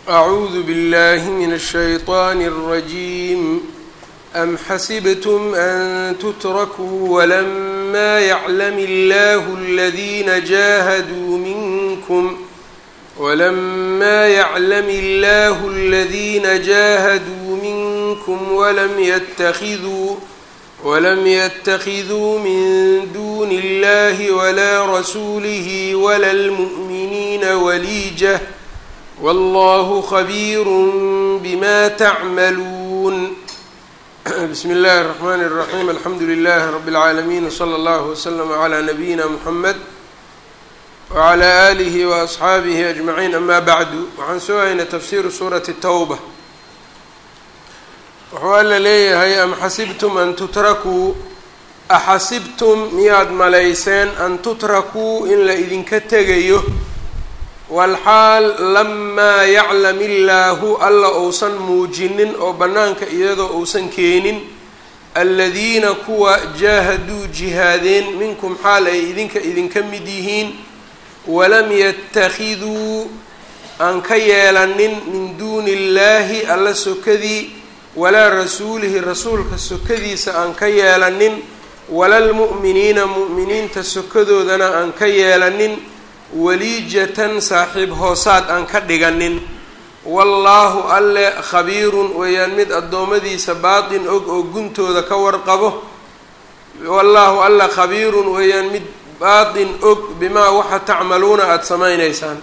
أعوذ بالله من الشيطان الرجيم أم حسبتم أن تتركوا ولما يعلم الله الذين جاهدوا منكم ولما يعلم الله الذين جاهدوا منكم ولم يتخذوا ولم يتخذوا من دون الله ولا رسوله ولا المؤمنين وليجة والله خبير بما تعملون بسم الله الرحمن الرحيم الحمد لله رب العالمين وصلى الله وسلم على نبيina محمد وعلى آله وأصxaabihi أجمعين أما bعdu waxaan soo haynay tafsiru suuraةi التوبة wuxuu alla leeyahay am xasibtum an tutrakuu axasibtum miyaad malayseen an tutrakuu in la idinka tegayo walxaal lamaa yaclam illaahu alla uusan muujinin oo bannaanka iyadoo uusan keenin aladiina kuwa jaahaduu jihaadeen minkum xaal ay idinka idinka mid yihiin walam yattakhiduu aan ka yeelanin min duuni illaahi alla sokadii walaa rasuulihi rasuulka sokadiisa aan ka yeelanin walalmu'miniina mu'miniinta sokadoodana aan ka yeelanin waliijatan saaxiib hoosaad aan ka dhiganin wallaahu alle khabiirun weeyaan mid addoommadiisa baatin og oo guntooda ka warqabo wallaahu alle khabiirun weeyaan mid baatin og bimaa waxa tacmaluuna aada samaynaysaan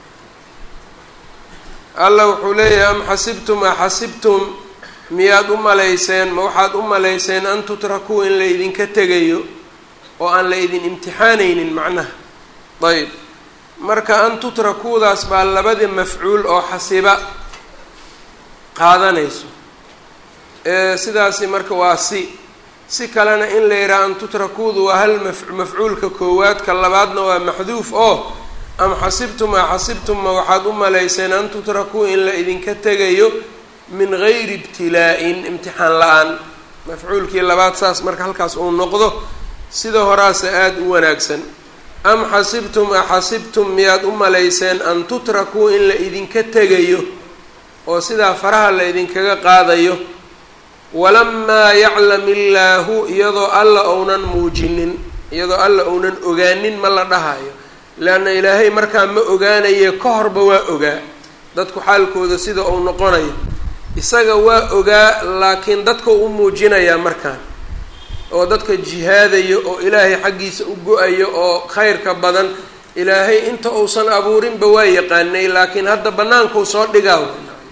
alla wuxuu leeyahay am xasibtum a xasibtum miyaad u malayseen ma waxaad u malayseen an tutrakuu in la idinka tegayo oo aan la idin imtixaanaynin macnaha ayb marka an tutrakuudaas baa labadii mafcuul oo xasiba qaadanayso sidaasi marka waa si si kalena in la yidhaha an tutrakuudu waa hal mafcuulka koowaadka labaadna waa maxduuf oo am xasibtum a xasibtum ma waxaad u malayseen an tutrakuu in la idinka tegayo min gayri ibtilaa-in imtixaan la-aan mafcuulkii labaad saas marka halkaas uu noqdo sida horaase aada u wanaagsan am xasibtum a xasibtum miyaad u malayseen an tutrakuu in la idinka tegayo oo sidaa faraha la idinkaga qaadayo walamaa yaclam illaahu iyadoo alla ounan muujinin iyadoo alla ounan ogaanin ma la dhahayo leanna ilaahay markaa ma ogaanaye ka horba waa ogaa dadku xaalkooda sida uu noqonayo isaga waa ogaa laakiin dadka u muujinayaa markaan oo dadka jihaadayo oo ilaahay xaggiisa u go-ayo oo khayrka badan ilaahay inta uusan abuurinba waa yaqaanay laakiin hadda bannaankuu soo dhigaa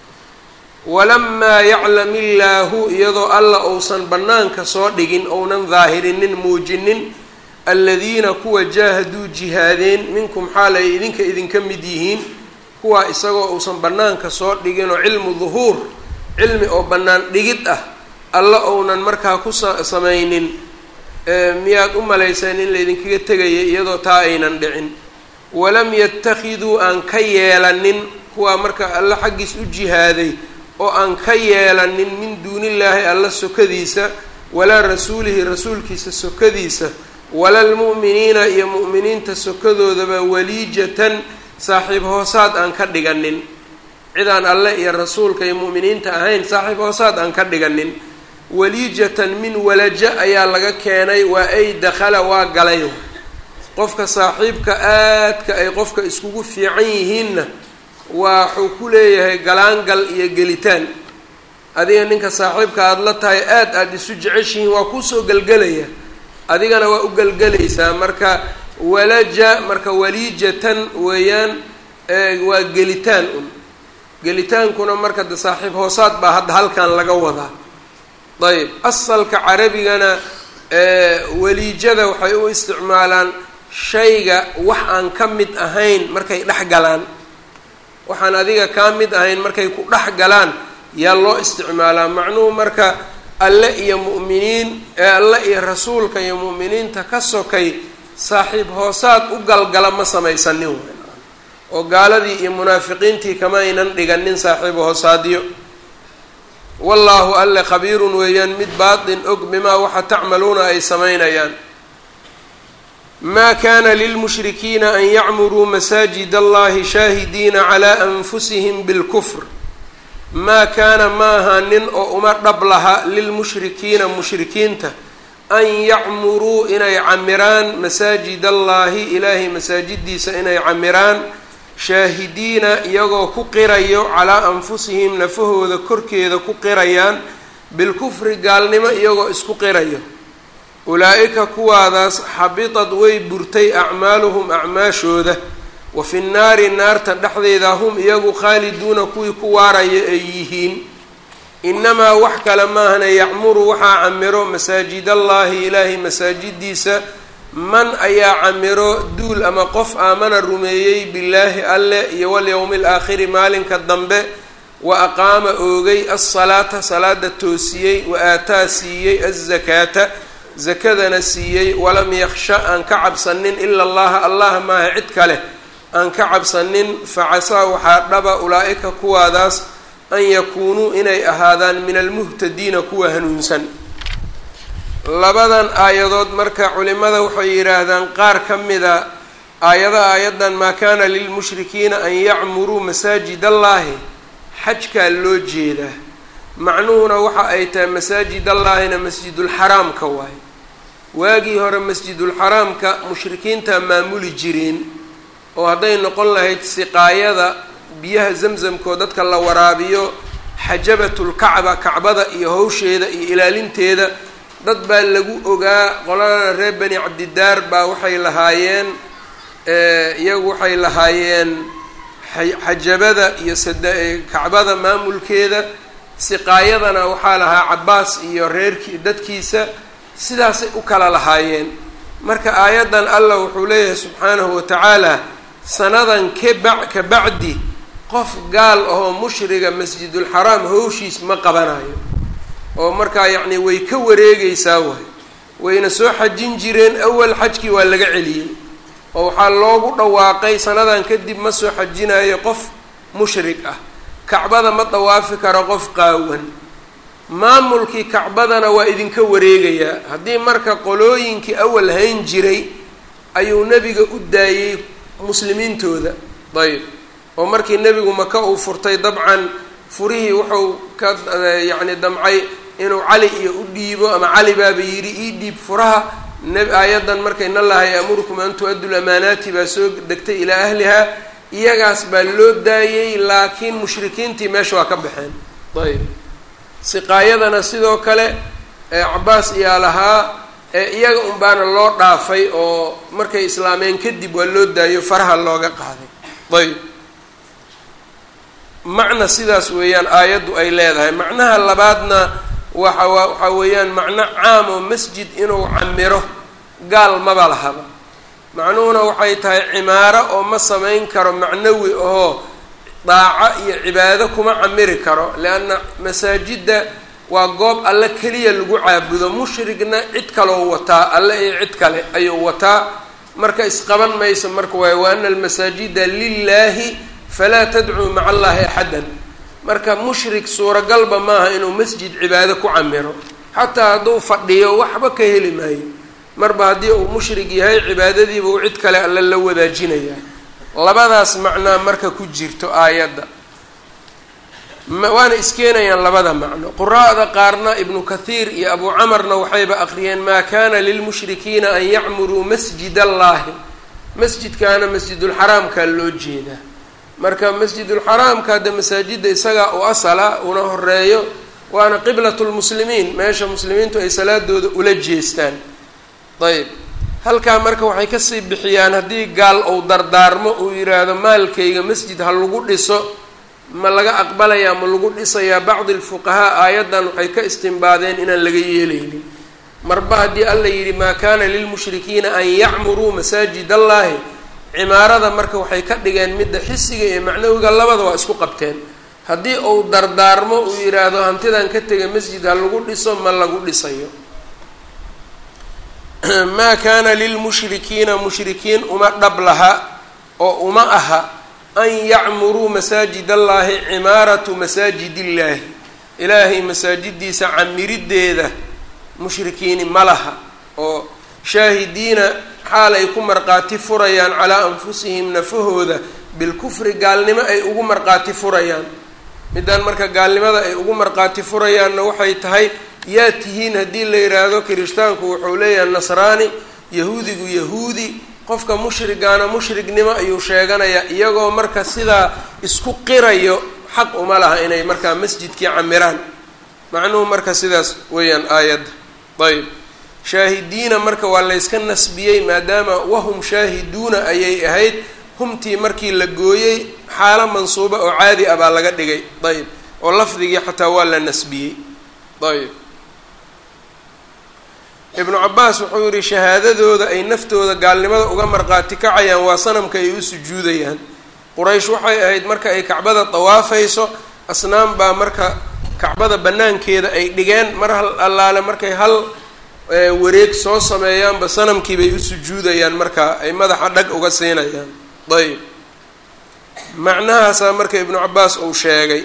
walamaa yaclam illaahu iyadoo alla uusan bannaanka soo dhigin ounan daahirinin muujinin aladiina kuwa jaahaduu jihaadeen minkum xaal ay idinka idinka mid yihiin kuwaa isagoo uusan bannaanka soo dhigin oo cilmu duhuur cilmi oo bannaan dhigid ah alla ounan markaa ku samaynin miyaad u malayseen in laydinkaga tegaya iyadoo taa aynan dhicin walam yattakhiduu aan ka yeelanin kuwaa marka alla xaggiis u jihaaday oo aan ka yeelanin min duunillaahi alla sokadiisa walaa rasuulihi rasuulkiisa sokadiisa walalmu'miniina iyo mu'miniinta sokadoodaba waliijatan saaxiib hoosaad aan ka dhiganin cidaan alle iyo rasuulka iyo mu'miniinta ahayn saaxiib hoosaad aan ka dhiganin waliijatan min walaja ayaa laga keenay waa ay dakhala waa galay qofka saaxiibka aadka ay qofka iskugu fiican yihiinna waxuu ku leeyahay galaangal iyo gelitaan adiga ninka saaxiibka aada la tahay aad aada isu jeceshihiin waa kuusoo gelgelaya adigana waa u gelgelaysaa marka walaja marka waliijatan weeyaan waa gelitaan un gelitaankuna marka de saaxiib hoosaad baa hadda halkan laga wadaa ayb asalka carabigana waliijada waxay u isticmaalaan shayga wax aan ka mid ahayn markay dhex galaan waxaan adiga kaa mid ahayn markay ku dhex galaan yaa loo isticmaalaa macnuhu marka alle iyo mu'miniin alle iyo rasuulka iyo mu'miniinta ka sokay saaxiib hoosaad u galgala ma samaysanin oo gaaladii iyo munaafiqiintii kama aynan dhiganin saaxiib hoosaadyo wallaahu alle khabiirun weeyaan mid baatin og bimaa waxa tacmaluuna ay samaynayaan ma kana lilmushrikiina an yacmuruu masaajid allahi shaahidiina calaa anfusihim bilkufr maa kaana ma ahaanin oo uma dhab laha lilmushrikiina mushrikiinta an yacmuruu inay camiraan masaajid allaahi ilaahay masaajidiisa inay camiraan shaahidiina iyagoo ku qirayo calaa anfusihim nafahooda korkeeda ku qirayaan bilkufri gaalnimo iyagoo isku qirayo ulaa-ika kuwaadaas xabitad way burtay acmaaluhum acmaashooda wa fi nnaari naarta dhexdeeda hum iyagu khaaliduuna kuwii ku waaraya ay yihiin inamaa wax kale maahana yacmuru waxaa camiro masaajidallaahi ilaahay masaajidiisa man ayaa camiro duul ama qof aamana rumeeyey billaahi alle iyo walyowmi alaakhiri maalinka dambe wa aqaama oogay alsalaata salaada toosiyey wa aataa siiyey azakaata sakadana siiyey walam yaksha aan ka cabsanin ila allaha allah maaha cid kale aan ka cabsanin facasaa waxaa dhaba ulaa-ika kuwaadaas an yakuunuu inay ahaadaan min almuhtadiina kuwa hanuunsan labadan aayadood marka culimada waxay yidhaahdaan qaar ka mida aayada aayaddan maa kaana lilmushrikiina an yacmuruu masaajid allaahi xajkaa loo jeedaa macnuhuna waxa ay tahay masaajid allaahina masjidulxaraamka waaye waagii hore masjidulxaraamka mushrikiintaa maamuli jireen oo hadday noqon lahayd siqaayada biyaha zamzamkoo dadka la waraabiyo xajabatulkacba kacbada iyo hawsheeda iyo ilaalinteeda dad baa lagu ogaa qolada reer bani cabdidaar baa waxay lahaayeen iyagu waxay lahaayeen xajabada iyo sada kacbada maamulkeeda siqaayadana waxaa lahaa cabaas iyo reerkii dadkiisa sidaasay u kala lahaayeen marka aayaddan allah wuxuu leeyahay subxaanahu watacaala sanadan kaba ka bacdi qof gaal ahoo mushriga masjidulxaraam hawshiis ma qabanayo oo markaa yacni way ka wareegeysaa waay wayna soo xajin jireen awal xajkii waa laga celiyey oo waxaa loogu dhawaaqay sanadan kadib ma soo xajinayo qof mushrig ah kacbada ma dawaafi karo qof qaawan maamulkii kacbadana waa idinka wareegayaa haddii marka qolooyinkii awal hayn jiray ayuu nebiga u daayey muslimiintooda ayb oo markii nebigu maka uu furtay dabcan furihii wuxuu ka yacni damcay inuu cali iyo u dhiibo ama cali baaba yidhi ii dhiib furaha aayaddan marka in allaha ya'murukum an tu-addu lamaanaati baa soo degtay ilaa ahliha iyagaas baa loo daayey laakiin mushrikiintii meesha waa ka baxeen ayb siqaayadana sidoo kale cabaas iyaa lahaa iyaga un baana loo dhaafay oo markay islaameen kadib waa loo daayo faraha looga qaaday ayb macna sidaas weeyaan aayaddu ay leedahay macnaha labaadna waxa waxaa weeyaan macno caam oo masjid inuu camiro gaal maba lahaba macnuhuna waxay tahay cimaaro oo ma samayn karo macnawi ahoo daaco iyo cibaado kuma camiri karo leanna masaajidda waa goob alle keliya lagu caabudo mushrigna cid kaloo wataa alle iyo cid kale ayuu wataa marka isqaban mayso marka waay wa ana almasaajida lilaahi falaa tadcuu maca allahi axadan marka mushrik suuragalba maaha inuu masjid cibaado ku camiro xataa hadduu fadhiyo waxba ka heli maayo marba haddii uu mushrig yahay cibaadadiiba uu cid kale alle la wadaajinaya labadaas macnaa marka ku jirto aayadda waana iskeenayaan labada macno quraa'da qaarna ibnu kathiir iyo abu camarna waxayba aqriyeen maa kana lilmushrikiina an yacmuruu masjid allaahi masjidkaana masjidulxaraamkaa loo jeedaa marka masjidulxaraamka hadda masaajidda isagaa u asala una horeeyo waana qiblat lmuslimiin meesha muslimiintu ay salaadooda ula jeestaan ayb halkaa marka waxay kasii bixiyaan haddii gaal ou dardaarmo uu yidhaahdo maalkayga masjid ha lagu dhiso ma laga aqbalayaa ma lagu dhisayaa bacdi alfuqahaa aayaddan waxay ka istimbaadeen inaan laga yeelaynin marba haddii alla yidhi maa kaana lilmushrikiina an yacmuruu masaajid allaahi cimaarada marka waxay ka dhigeen midda xisiga iyo macnawiga labada waa isku qabteen haddii uu dardaarmo uu yidhaahdo hantidan ka tegay masjid ha lagu dhiso ma lagu dhisayo maa kaana lilmushrikiina mushrikiin uma dhab laha oo uma aha an yacmuruu masaajid allaahi cimaaratu masaajid illaahi ilaahay masaajidiisa camiriddeeda mushrikiini ma laha oo shaahidiina xaal ay ku marqaati furayaan calaa anfusihim nafahooda bilkufri gaalnimo ay ugu marqaati furayaan midaan marka gaalnimada ay ugu marqaati furayaanna waxay tahay yaa tihiin haddii la yidhaahdo kirishtaanku wuxuu leeyahay nasraani yahuudigu yahuudi qofka mushrigaana mushrignimo ayuu sheeganayaa iyagoo marka sidaa isku qirayo xaq uma laha inay markaa masjidkii camiraan macnuhu marka sidaas weeyaan aayadda ayb shaahidiina marka waa layska nasbiyey maadaama wahum shaahiduuna ayay ahayd humtii markii la gooyey xaalo mansuuba oo caadi ah baa laga dhigay ayb oo lafdigii xataa waa la nasbiyey ayb ibnu cabaas wuxuu yihi shahaadadooda ay naftooda gaalnimada uga marqaati kacayaan waa sanamka ay u sujuudayaan quraysh waxay ahayd marka ay kacbada dawaafayso asnaam baa marka kacbada banaankeeda ay dhigeen mar hal allaale markay hal wareeg soo sameeyaanba sanamkii bay u sujuudayaan marka ay madaxa dhag uga siinayaan ayb macnahaasaa marka ibnu cabaas uu sheegay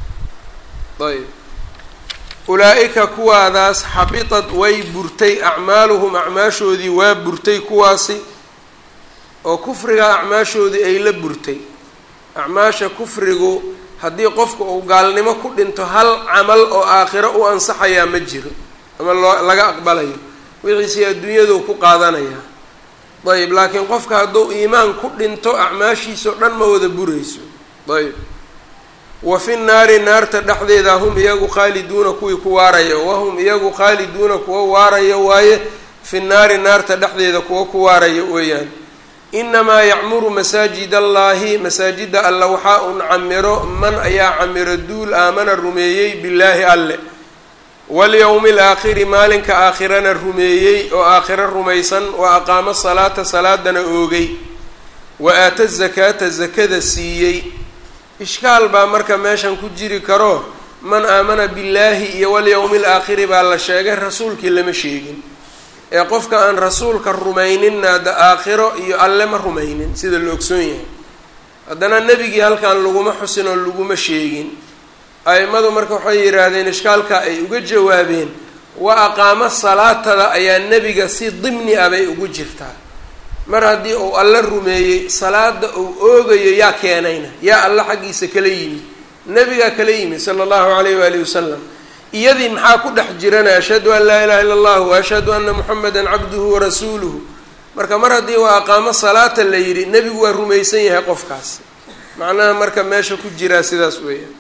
ayb ulaa-ika kuwaadaas xabitad way burtay acmaaluhum acmaashoodii waa burtay kuwaasi oo kufriga acmaashoodii ay la burtay acmaasha kufrigu haddii qofka uu gaalnimo ku dhinto hal camal oo aakhiro u ansaxayaa ma jiro ama loo laga aqbalayo wixiisii adduunyadu ku qaadanayaa ayb laakiin qofka hadduu iimaan ku dhinto acmaashiisao dhan ma wada burayso ayb wa fi nnaari naarta dhexdeeda hum iyagu khaaliduuna kuwii ku waaraya wahum iyagu khaaliduuna kuwa waaraya waaye fi nnaari naarta dhexdeeda kuwa ku waaraya weeyaan inamaa yacmuru masaajid allaahi masaajida alla waxaa un camiro man ayaa camiro duul aamana rumeeyey billaahi alle walyowmi alaakhiri maalinka aakhirana rumeeyey oo aakhiro rumaysan wa aqaamo salaata salaadana oogay wa aata zakaata zakada siiyey ishkaal baa marka meeshan ku jiri karo man aamana billaahi iyo walyowmi alaakhiri baa la sheegay rasuulkii lama sheegin ee qofka aan rasuulka rumayninna da aakhiro iyo alle ma rumaynin sida la ogsoon yahay haddana nebigii halkan laguma xusin oo laguma sheegin a'immadu marka waxay yidhaahdeen ishkaalka ay uga jawaabeen wa aqaamo salaatada ayaa nebiga si dimni ah bay ugu jirtaa mar haddii uu alla rumeeyey salaada uu oogayo yaa keenayna yaa alla xaggiisa kala yimid nebigaa kala yimid sala allahu calayh waalihi wasalam iyadii maxaa ku dhex jirana ashhadu an laa ilaha illa allah wa ashhadu anna muxameda cabduhu warasuuluhu marka mar haddii waa aqaamo salaata la yidhi nebigu waa rumaysan yahay qofkaas macnaha marka meesha ku jiraa sidaas weeyaan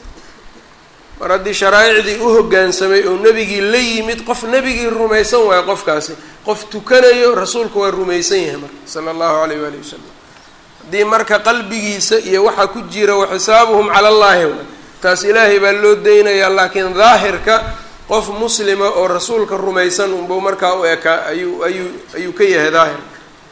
mar haddii sharaaicdii u hoggaansamay oo nebigii la yimid qof nebigii rumaysan waayo qofkaasi qof tukanayo rasuulka waa rumaysan yahay marka sala allahu alayh waalihi wasalam haddii marka qalbigiisa iyo waxaa ku jira wa xisaabuhum cala allahi wa taas ilaahay baa loo daynayaa laakiin daahirka qof muslima oo rasuulka rumaysan unbuu markaa u ekaa ayuu ayuu ayuu ka yahay daahirka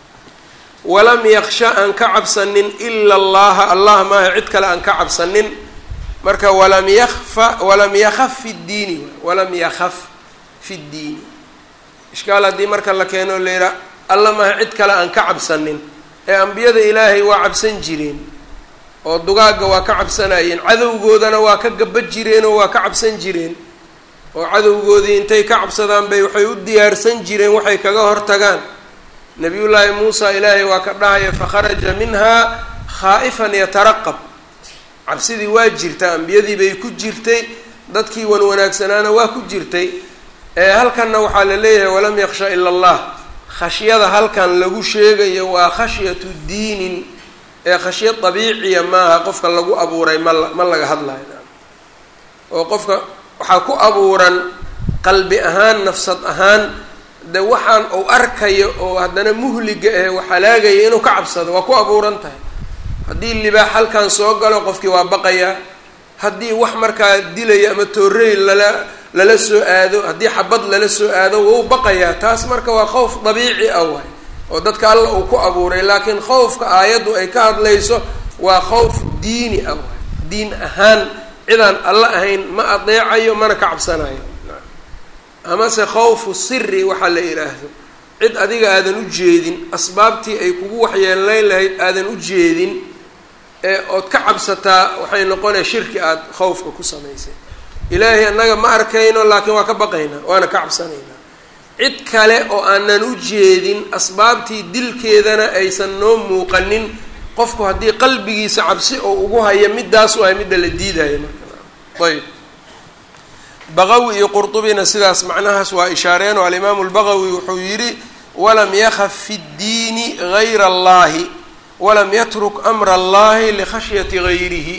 walam yaksha aan ka cabsanin ila allaha allah maaha cid kale aan ka cabsanin marka walam yakfa walam yakaf fi ddiini walam yakaf fi ddiini ishkaal haddii marka la keeno la yidhaha alla maaha cid kale aan ka cabsanin ee ambiyada ilaahay waa cabsan jireen oo dugaagga waa ka cabsanayeen cadowgoodana waa ka gaba jireen oo waa ka cabsan jireen oo cadowgoodii intay ka cabsadaan bay waxay u diyaarsan jireen waxay kaga hortagaan nabiyullaahi muusa ilaahay waa ka dhahaya fakharaja minhaa khaa'ifan yataraqab cabsidii waa jirta ambiyadii bay ku jirtay dadkii wan wanaagsanaana waa ku jirtay ee halkanna waxaa la leeyahay walam yaksha ila allah khashyada halkan lagu sheegayo waa khashyatu diinin ee khashya dabiiciya maaha qofka lagu abuuray ma ma laga hadlayo oo qofka waxaa ku abuuran qalbi ahaan nafsad ahaan de waxaan uu arkayo oo haddana muhliga eh wax halaagaya inuu ka cabsado waa ku abuuran tahay haddii libaax halkan soo galo qofkii waa baqayaa haddii wax markaa dilaya ama toorey lala lala soo aado haddii xabad lala soo aado wau baqayaa taas marka waa khowf dabiici ah waay oo dadka alla uu ku abuuray laakiin khowfka aayaddu ay ka hadlayso waa khowf diini ah waay diin ahaan cidaan alla ahayn ma adeecayo mana ka cabsanayo amase khawfu siri waxaa la yidhaahdo cid adiga aadan u jeedin asbaabtii ay kugu waxyeelayn lahayd aadan u jeedin ee ood ka cabsataa waxay noqonaya shirki aada khawfka ku samaysay ilaahay annaga ma arkayno laakiin waa ka baqaynaa waana ka cabsanaynaa cid kale oo aanan u jeedin asbaabtii dilkeedana aysan noo muuqanin qofku haddii qalbigiisa cabsi oo ugu haya midaas waay midda la diidaya marka ayb baqawi iyo qurdubina sidaas macnahaas waa ishaareen oo alimaamu lbaqawi wuxuu yidhi walam yakaf fi ddiini gayra allahi walam yatruk amra allahi likhashyati gayrihi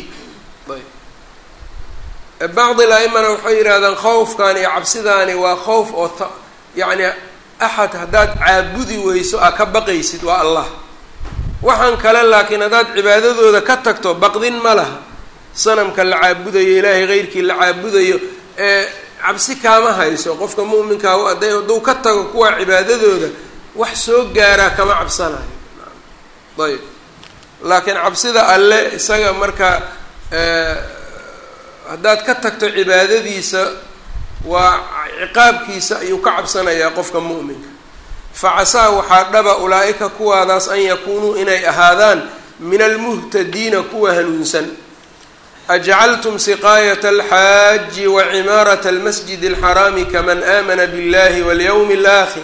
ayb bacdi la-imana waxay yidhahdaan khowfkan iyo cabsidaani waa khowf oo t yacni axad haddaad caabudi weyso aa ka baqaysid waa allah waxaan kale laakiin haddaad cibaadadooda ka tagto baqdin ma laha sanamka la caabudayo ilaahay keyrkii la caabudayo ee cabsi kaama hayso qofka mu'minkaa hadday hadduu ka tago kuwa cibaadadooda wax soo gaaraa kama cabsanayo ayb laakiin cabsida alle isaga marka haddaad ka tagto cibaadadiisa waa ciqaabkiisa ayuu ka cabsanayaa qofka mu'minka facasaa waxaa dhaba ulaa-ika kuwaadaas an yakuunuu inay ahaadaan min almuhtadiina kuwa hanuunsan ajcaltum siqaayata alxaaji wa cimaarata almasjid alxaraami kaman aamana biاllahi walyowmi alaakhir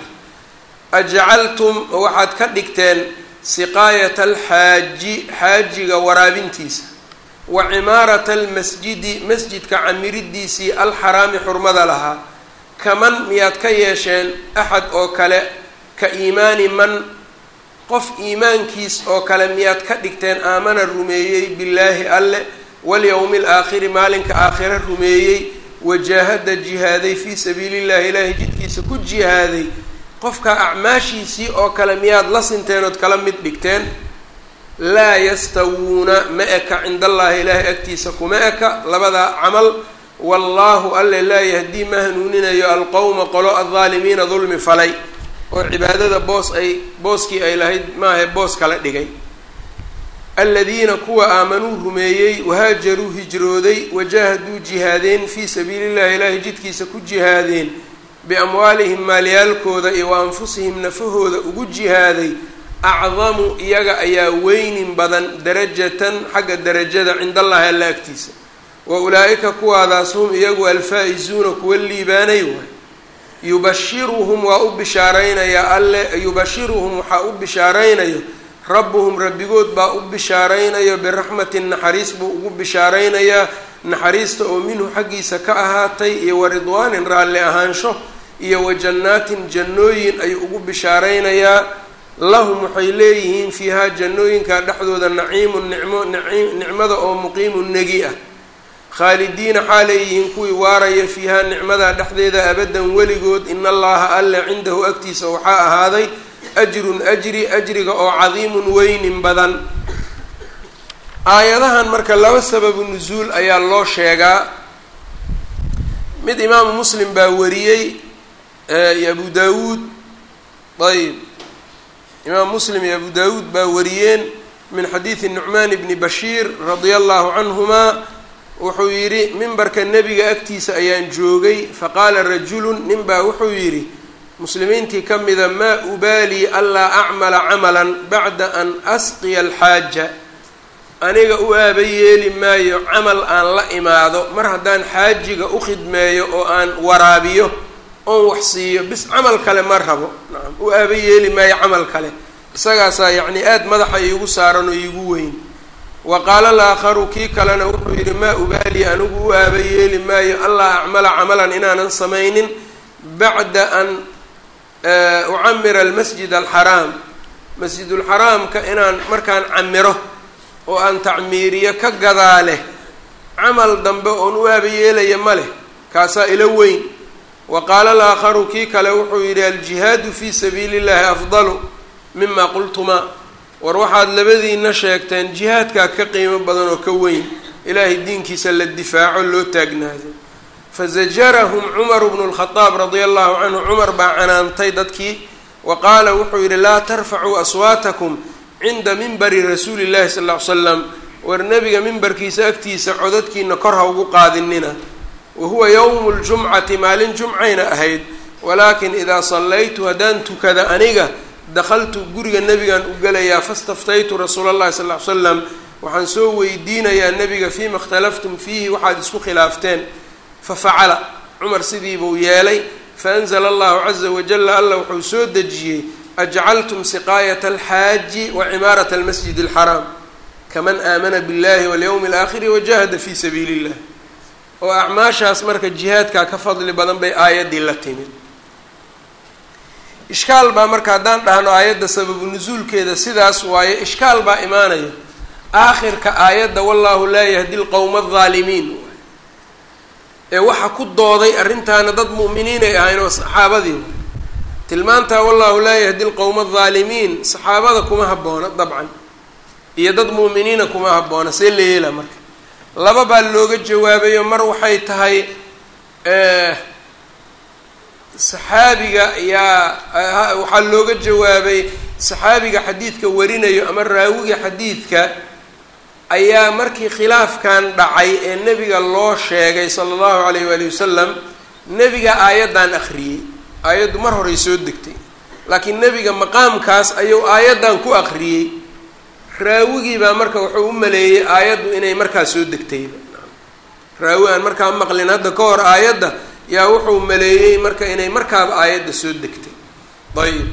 ajcaltum waxaad ka dhigteen siqaayata alxaaji xaajiga waraabintiisa wa cimaarata almasjidi masjidka camiridiisii alxaraami xurmada lahaa kaman miyaad ka yeesheen axad oo kale ka iimaani man qof iimaankiis oo kale miyaad ka dhigteen aamana rumeeyey billaahi alle walyowmi alaakhiri maalinka aakhira rumeeyey wajaahada jihaaday fii sabiili llahi ilaahay jidkiisa ku jihaaday qofka acmaashiisii oo kale miyaad la sinteen ood kala mid dhigteen laa yastawuuna ma eka cinda allaahi ilaahay agtiisa kuma eka labadaa camal wallaahu alle laa yahdii ma hanuuninayo alqowma qolo aldaalimiina dulmi falay oo cibaadada boos ay booskii ay lahayd maahae boos kala dhigay aladiina kuwa aamanuu rumeeyey wahaajaruu hijrooday wajaahaduu jihaadeen fii sabiili llahi ilaahay jidkiisa ku jihaadeen biamwaalihim maalyaalkooda iyo wa anfusihim nafahooda ugu jihaaday acdamu iyaga ayaa weynin badan darajatan xagga darajada cinda allahi alla agtiisa wa ulaa-ika kuwaadaas hum iyagu alfaa-izuuna kuwa liibaanay waay yubashiruhum waa u bishaaraynayaa alle yubashiruhum waxaa u bishaaraynayo rabbuhum rabbigood baa u bishaaraynayo biraxmatin naxariis buu ugu bishaaraynayaa naxariista oo minhu xaggiisa ka ahaatay iyo wa ridwaanin raalli ahaansho iyo wa jannaatin jannooyin ayuu ugu bishaaraynayaa lahum waxay leeyihiin fiihaa jannooyinka dhexdooda naciimun nicmo nicmada oo muqiimun negi ah khaalidiina xaaleeyihiin kuwii waaraya fiihaa nicmada dhexdeeda abadan weligood in allaha alle cindahu agtiisa waxaa ahaaday ajrun ajri ajriga oo cadiimun weynin badan aayadahan marka laba sababu nusuul ayaa loo sheegaa mid imaamu muslim baa wariyey iyo abu daawuud ayb imaam muslim iyo abu daawuud baa wariyeen min xadiidi nucmaan bni bashiir radia allahu canhuma wuxuu yidhi mimbarka nebiga agtiisa ayaan joogay faqaala rajulun nin baa wuxuu yidhi muslimiintii ka mida maa ubaalii anlaa acmala camalan bacda an asqiya alxaaja aniga u aaba yeeli maayo camal aan la imaado mar haddaan xaajiga u khidmeeyo oo aan waraabiyo oon wax siiyo bis camal kale ma rabo nacam u aaba yeeli maayo camal kale isagaasaa yacni aada madaxa iigu saaran oo iigu weyn wa qaala alaakharu kii kalena wuxuu yidhi maa ubaali anigu u aaba yeeli maayo anlaa acmala camalan inaanan samaynin bacda an ucamira almasjid alxaraam masjidulxaraamka inaan markaan camiro oo aan tacmiiriyo ka gadaa leh camal dambe oon u aaba yeelaya ma leh kaasaa ilo weyn wa qaala alaakharu kii kale wuxuu yidhi aljihaadu fii sabiili llahi afdalu mima qultumaa war waxaad labadiina sheegteen jihaadkaa ka qiimo badan oo ka weyn ilaahay diinkiisa la difaaco loo taagnaado fazajarahum cumaru bnu lkhadaab radia allahu canhu cumar baa canaantay dadkii wa qaala wuxuu yidhi laa tarfacuu aswaatakum cinda minbari rasuuli llahi sal ll ly slam war nebiga mimbarkiisa agtiisa codadkiina kor ha ugu qaadinina wa huwa yowmu ljumcati maalin jumcayna ahayd walaakin idaa sallaytu haddaan tukada aniga dakhaltu guriga nebigaan u gelayaa fastaftaytu rasuula allahi sal ly slam waxaan soo weydiinayaa nebiga fiima ikhtalaftum fiihi waxaad isku khilaafteen fa facala cumar sidiibuu yeelay faanzla allahu caza wajala alla wuxuu soo dejiyey ajcaltum siqaayata alxaaji wa cimaarata almasjid alxaraam kaman aamana biاllahi walyowmi alaakhiri wajahada fi sabiili اllah oo acmaashaas marka jihaadkaa ka fadli badan bay aayaddii la timid ishkaal baa marka haddaan dhahno aayadda sababu nusuulkeeda sidaas waaye ishkaal baa imaanaya aakhirka aayadda wallahu laa yahdi lqowma aldaalimiin ee waxa ku dooday arrintaana dad mu'miniin ay ahayn oo saxaabadii tilmaantaa wallahu laa yahdi lqowma aldaalimiin saxaabada kuma habboona dabcan iyo dad mu'miniina kuma habboona see la yeela marka laba baa looga jawaabayo mar waxay tahay saxaabiga yaa waxaa looga jawaabay saxaabiga xadiidka warinayo ama raawiga xadiidka ayaa markii khilaafkan dhacay ee nebiga loo sheegay sala allahu alayh waali wasalam nebiga aayaddan akhriyey aayaddu mar horay soo degtay laakiin nebiga maqaamkaas ayuu aayaddan ku akhriyey raawigii baa marka wuxuu u maleeyey aayaddu inay markaa soo degtayba raawi aan markaa maqlin hadda ka hor aayadda yaa wuxuu maleeyey marka inay markaaba aayadda soo degtay ayib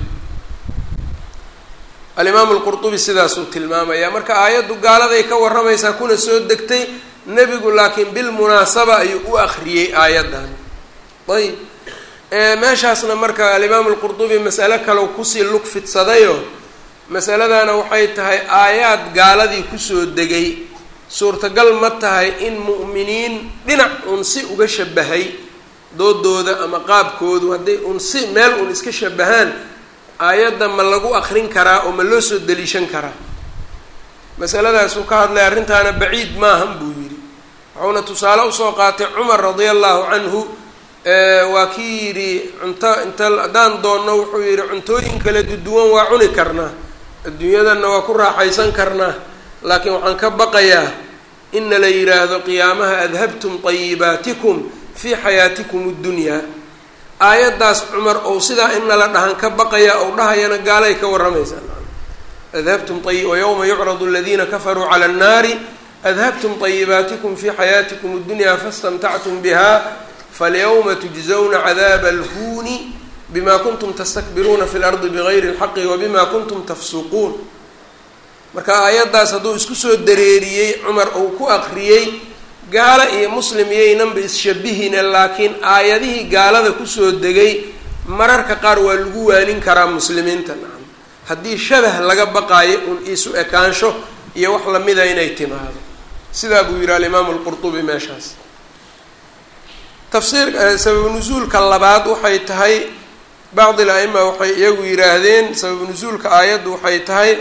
alimaamu lqurtubi sidaasuu tilmaamaya marka aayaddu gaaladay ka warramaysaa kuna soo degtay nebigu laakiin bilmunaasaba ayuu u akriyey aayaddan ayib meeshaasna marka alimaamu lqurtubi masale kale kusii lug fidsadayo masaladana waxay tahay aayaad gaaladii kusoo degay suurtagal ma tahay in mu'miniin dhinac un si uga shabahay doodooda ama qaabkoodu hadday un si meel un iska shabahaan aayadda ma lagu akrin karaa oo ma loo soo deliishan karaa masaladaasuu ka hadlay arrintaana baciid maahan buu yidhi wuxuuna tusaale usoo qaatay cumar radia allahu canhu waa kii yidhi cunto inta haddaan doonno wuxuu yidhi cuntooyin kala duduwan waa cuni karnaa adduunyadanna waa ku raaxaysan karnaa laakiin waxaan ka baqayaa ina la yidhaahdo qiyaamaha adhabtum tayibaatikum fii xayaatikum اddunyaa aayaddaas cumar ou sidaa in nala dhahan ka baqaya ou dhahayana gaalay ka warramaysaa adhabtum ay wayowma yucradu aladiina kafaruu cala annaari adhabtum طayibaatikum fii xayaatikum اddunyaa faاstamtactum biha falyawma tujzawna cadaaba alhuuni bima kuntum tastakbiruuna fi lardi bigayri اlxaqi wabima kuntum tafsuquun marka aayaddaas hadduu isku soo dareeriyey cumar uu ku akriyey gaalo iyo muslim iyaynanba isshabihine laakiin aayadihii gaalada kusoo degay mararka qaar waa lagu waanin karaa muslimiinta nacam haddii shabah laga baqaayo un isu ekaansho iyo wax lamida inay timaado sidaa buu yihi alimaamu lqurtubi meeshaas tafsiir sababu nusuulka labaad waxay tahay bacdi l aima waxay iyagu yidhaahdeen sababu nusuulka aayaddu waxay tahay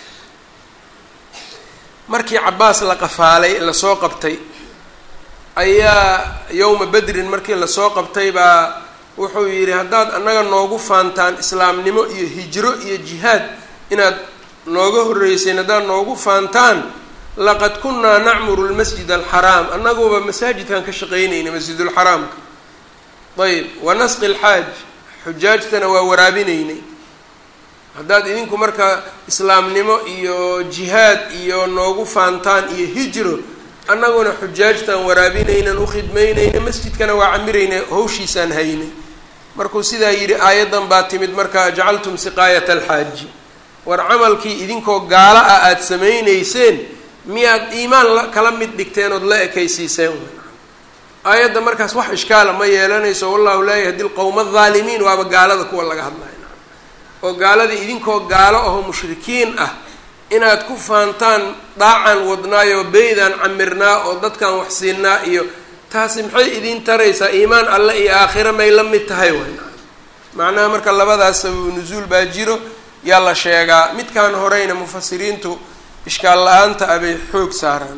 markii cabaas la qafaalay lasoo qabtay ayaa yowma bedrin markii lasoo qabtay baa wuxuu yidhi haddaad annaga noogu faantaan islaamnimo iyo hijro iyo jihaad inaad nooga horreyseen haddaad noogu faantaan laqad kunnaa nacmuru lmasjid alxaraam annaguba masaajidkan ka shaqaynayna masjidulxaraamka ayb wa nasqi alxaaj xujaajtana waa waraabinaynay haddaad idinku marka islaamnimo iyo jihaad iyo noogu faantaan iyo hijro annaguna xujaajtaan waraabinaynan ukhidmaynayna masjidkana waa camirayna hawshiisaan haynay markuu sidaa yidhi aayaddan baa timid marka ajcaltum siqaayata alxaaji war camalkii idinkoo gaalo ah aada samaynayseen miyaad iimaan kala mid dhigteen ood la ekaysiiseen aayadda markaas wax ishkaala ma yeelanayso wallahu laa yahdi lqowma aldaalimiin waaba gaalada kuwa laga hadlaya oo gaaladii idinkoo gaalo ahoo mushrikiin ah inaad ku faantaan dhaacan wadnaayoo beydaan camirnaa oo dadkan wax siinaa iyo taasi maxay idiin taraysaa iimaan alle iyo aakhira may la mid tahay way macnaha marka labadaas sababu nusuul baa jiro yaa la sheegaa midkaan horeyna mufasiriintu ishkaal la-aanta ah bay xoog saaraan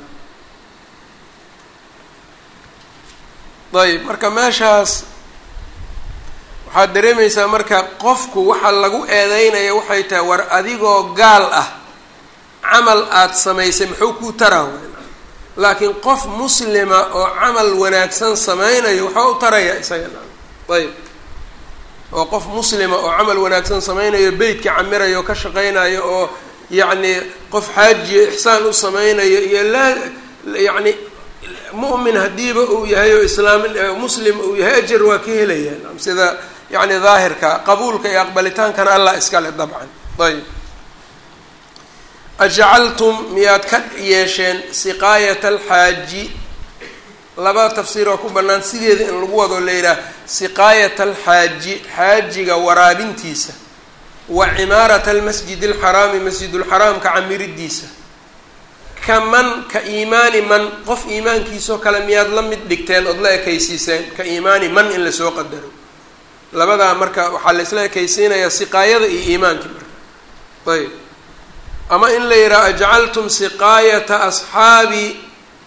ayb marka meeshaas waxaad dareemaysaa marka qofku waxa lagu eedeynaya waxay tahay war adigoo gaal ah camal aada samaysay muxuu kuu taraa laakiin qof muslima oo camal wanaagsan sameynayo waxaa u taraya isaga ayb oo qof muslima oo camal wanaagsan sameynayo beytka camirayo ka shaqeynayo oo yacni qof xaajiyo ixsaan u sameynayo iyo laa yacni mu'min haddiiba uu yahay oo islaam muslim uu yahay ajar waa ka helayaan sida yacni daahirka qabuulka iyo aqbalitaankana allah iskale dabcan ayb ajacaltum miyaad ka yeesheen siqaayata alxaaji laba tafsiir oo ku bannaan sideeda in lagu wado la yidhaah siqaayata alxaaji xaajiga waraabintiisa wa cimaarata almasjid alxaraami masjidulxaraamka camiridiisa ka man ka iimaani man qof iimaankiisoo kale miyaad la mid dhigteen ood la ekaysiiseen ka iimaani man in lasoo qadaro labadaa marka waxaa la isla ekaysiinayaa siqaayada iyo iimaankii marka ayb ama in la yidhaha ajcaltum siqaayata asxaabi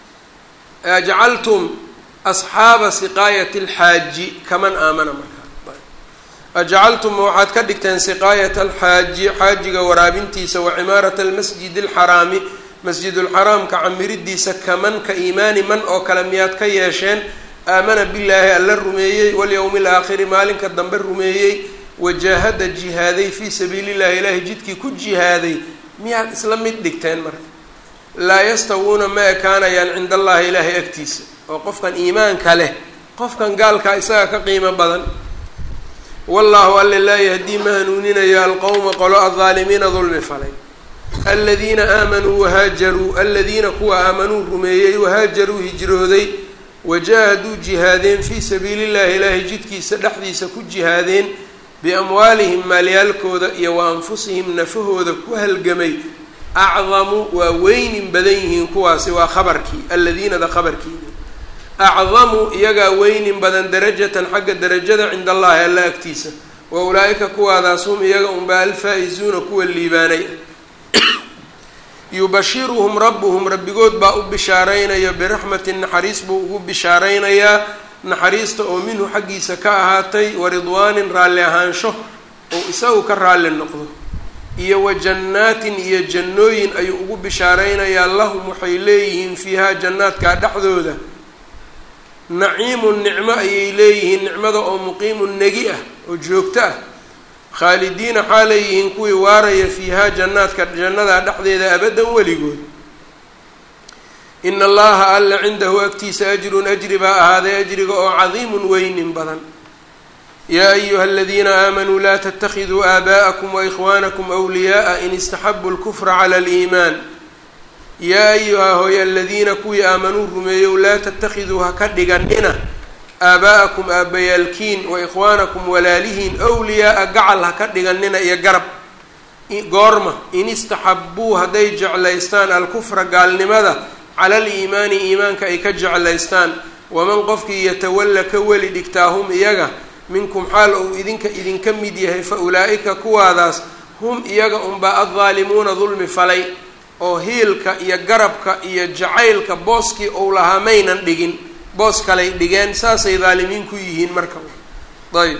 ajcaltum asxaaba siqaayati alxaaji kaman aamana markaa ajcaltum waxaad ka dhigteen siqaayata alxaaji xaajiga waraabintiisa wa cimaarata almasjid alxaraami masjidulxaraamka camiridiisa kaman ka iimaani man oo kale miyaad ka yeesheen aamana billaahi alla rumeeyey walyowmi alaakhiri maalinka dambe rumeeyey wajaahada jihaaday fii sabiili llahi ilaahay jidkii ku jihaaday miyaad isla mid dhigteen marka laa yastawuuna ma ekaanayaan cinda allahi ilaahay agtiisa oo qofkan iimaanka leh qofkan gaalkaa isaga ka qiimo badan wallahu alle laa yahdii ma hanuuninayo alqowma qolo aldaalimiina dulmi falay aladiina aamanuu wahaajaruu aladiina kuwa aamanuu rumeeyey wahaajaruu hijrooday wajaahaduu jihaadeen fii sabiili llahi ilaahay jidkiisa dhexdiisa ku jihaadeen biamwaalihim maalyaalkooda iyo wa anfusihim nafahooda ku halgamay acdamu waa weynin badan yihiin kuwaasi waa khabarkii aladiinada khabarkiida acdamu iyagaa weynin badan darajatan xagga darajada cinda allahi alla agtiisa wa ulaa-ika kuwaadaas hum iyaga unba alfaa-izuuna kuwa liibaanay yubashiruhum rabbuhum rabbigood baa u bishaaraynayo biraxmatin naxariis buu ugu bishaaraynayaa naxariista oo minhu xaggiisa ka ahaatay wa ridwaanin raalli ahaansho oo isagu ka raalli noqdo iyo wa jannaatin iyo jannooyin ayuu ugu bishaaraynayaa lahum waxay leeyihiin fiihaa jannaadkaa dhexdooda naciimun nicmo ayay leeyihiin nicmada oo muqiimun negi ah oo joogto ah khaalidiina xaalay yihiin kuwii waaraya fiihaa jannaadka jannadaa dhexdeeda abadan weligood ina allaha alla cindahu agtiisa ajrun ajri baa ahaaday ajriga oo cadiimun weynin badan yaa ayuha aladiina aamanuu laa tatakiduu aabaءakum waikhwaanakum wliyaءa in istaxabuu lkufra cala aliimaan yaa ayuha hooy aladiina kuwii aamanuu rumeeyow laa tatakiduu ha ka dhiganina aabaa'akum aabbayaalkiin wa ikhwaanakum walaalihiin wliyaaa gacal ha ka dhiganina iyo garab goorma in istaxabuu hadday jeclaystaan alkufra gaalnimada cala aliimaani iimaanka ay ka jeclaystaan waman qofkii yatawalla ka weli dhigtaa hum iyaga minkum xaal ou idinka idinka mid yahay fa ulaa'ika kuwaadaas hum iyaga unbaa addaalimuuna dulmi falay oo hiilka iyo garabka iyo jacaylka booskii ou lahaa maynan dhigin boos kalay dhigeen saasay daalimiin ku yihiin marka ayb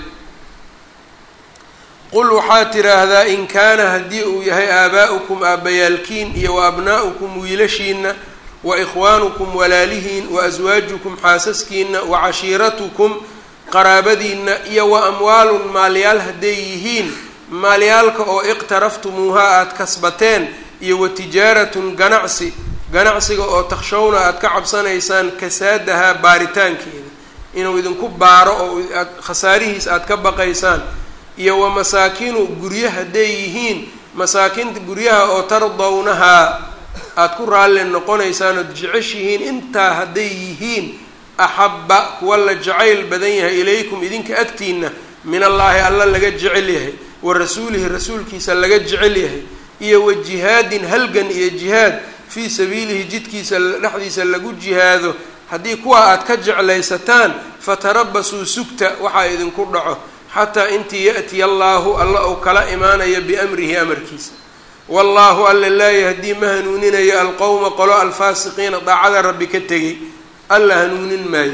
qul waxaad tiraahdaa in kaana haddii uu yahay aabaa'ukum aabbayaalkiin iyo wa abnaa'ukum wiilashiina wa ikhwaanukum walaalihiin wa aswaajukum xaasaskiina wa cashiiratukum qaraabadiina iyo wa amwaalun maalyaal hadday yihiin maalyaalka oo iqtaraftumuuha aada kasbateen iyo wa tijaaratun ganacsi ganacsiga oo takshawna aada ka cabsanaysaan kasaadahaa baaritaankeeda inuu idinku baaro oo aad khasaarihiis aada ka baqaysaan iyo wa masaakinu guryo hadday yihiin masaakinta guryaha oo tardawnahaa aada ku raalli noqonaysaan ood jeceshihiin intaa hadday yihiin axabba kuwa la jacayl badan yahay ilaykum idinka agtiina min allaahi alla laga jecel yahay wa rasuulihi rasuulkiisa laga jecel yahay iyo wa jihaadin halgan iyo jihaad fii sabiilihi jidkiisa dhexdiisa lagu jihaado haddii kuwa aada ka jeclaysataan fatarabasuu sugta waxaa idinku dhaco xataa intii ya'tiya allaahu alla uu kala imaanayo biamrihi amarkiisa wallaahu alla laa yahdii ma hanuuninayo alqowma qolo alfaasiqiina daacada rabbi ka tegay alla hanuunin maayo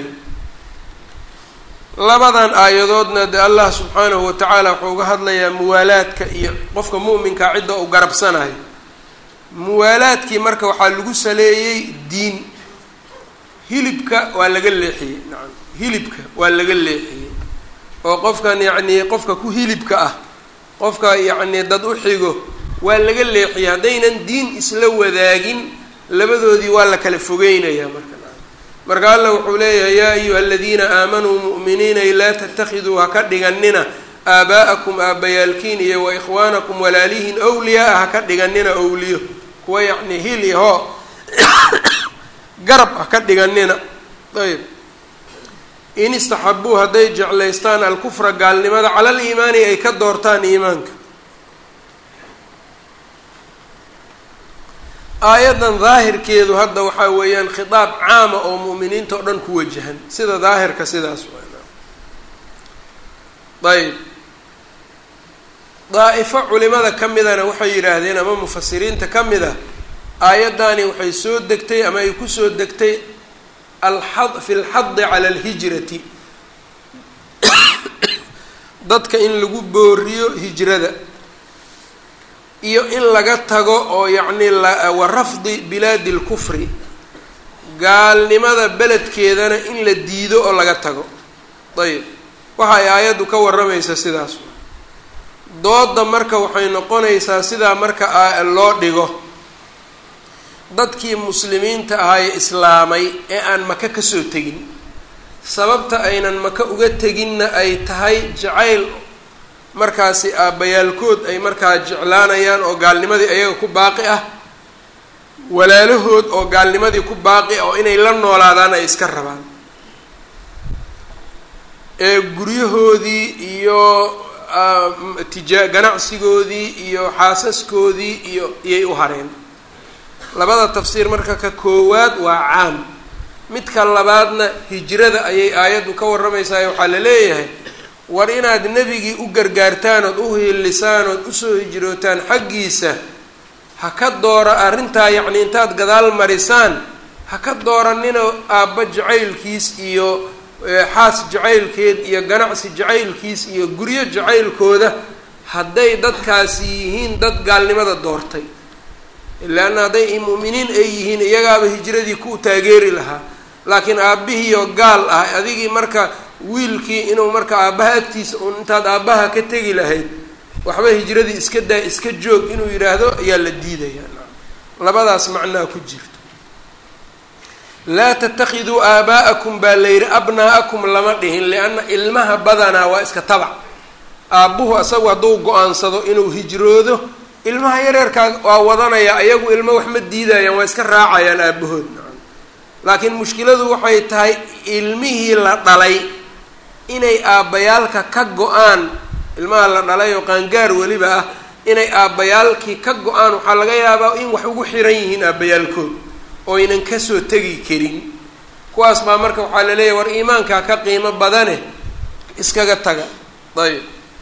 labadan aayadoodna de allah subxaanahu wa tacaala wuxuu uga hadlayaa muwaalaadka iyo qofka mu'minkaa cidda uu garabsanayo muwaalaadkii marka waxaa lagu saleeyey diin hilibka waa laga leexiyey nacam hilibka waa laga leexiyey oo qofkan yacnii qofka ku hilibka ah qofka yacnii dad u xigo waa laga leexiyey haddaynan diin isla wadaagin labadoodii waa la kala fogeynayaa marka marka alla wuxuu leeyahay yaa ayuha aladiina aamanuu mu'miniinay laa tattakhiduu ha ka dhiganina aabaa'akum aabbayaalkiin iyo wa ikhwaanakum walaalihiin awliyaa-a ha ka dhiganina owliyo kuwa yacni hil iyo hoo garab ha ka dhiganina ayb in istaxabuu hadday jeclaystaan alkufra gaalnimada cala aliimaani ay ka doortaan iimaanka aayaddan daahirkeedu hadda waxaa weeyaan khitaab caama oo mu'miniinta oo dhan ku wajahan sida daahirka sidaas ayb daa'ifo culimada ka midana waxay yidhaahdeen ama mufasiriinta ka mid a aayaddaani waxay soo degtay ama ay kusoo degtay alxad fi lxadi cala alhijrati dadka in lagu booriyo hijrada iyo in laga tago oo yacni wa rafdi bilaadi lkufri gaalnimada beledkeedana in la diido oo laga tago ayb waxa ay aayaddu ka warramaysa sidaas dooda marka waxay noqonaysaa sidaa marka loo dhigo dadkii muslimiinta ahaye islaamay ee aan maka kasoo tegin sababta aynan maka uga teginna ay tahay jacayl markaasi aabbayaalkood ay markaa jeclaanayaan oo gaalnimadii ayaga ku baaqi ah walaalahood oo gaalnimadii ku baaqi ah oo inay la noolaadaan ay iska rabaan ee guryahoodii iyo tija ganacsigoodii iyo xaasaskoodii iyo iyay u hareen labada tafsiir marka ka koowaad waa caam midka labaadna hijrada ayay aayaddu ka warramaysaa waxaa la leeyahay war inaad nebigii u gargaartaan ood u hiilisaan ood usoo hijrootaan xaggiisa ha ka doora arrintaa yacni intaad gadaal marisaan ha ka dooranina aabba jacaylkiis iyo xaas jacaylkeed iyo ganacsi jacaylkiis iyo guryo jacaylkooda hadday dadkaasi yihiin dad gaalnimada doortay ilaana hadday mu'miniin ay yihiin iyagaaba hijradii ku taageeri lahaa laakiin aabbihiioo gaal ah adigii marka wiilkii inuu marka aabbaha agtiisa un intaad aabbaha ka tegi lahayd waxba hijradii iska daa iska joog inuu yidhaahdo ayaa la diidayaa labadaas macnaa ku jirto laa tattakhiduu aabaa'akum baa la yidhi abnaa'akum lama dhihin lianna ilmaha badanaa waa iska tabac aabbuhu asagu hadduu go-aansado inuu hijroodo ilmaha yareerkaa waa wadanaya ayagu ilmo wax ma diidayaan waa iska raacayaan aabahood laakiin mushkiladu waxay tahay ilmihii la dhalay inay aabbayaalka ka go-aan ilmaha la dhalay oo qaangaar weliba ah inay aabbayaalkii ka go-aan waxaa laga yaabaa in wax ugu xiran yihiin aabbayaalkood oo aynan kasoo tegi karin kuwaas baa marka waxaa la leeyahy war iimaankaa ka qiimo badane iskaga taga ayb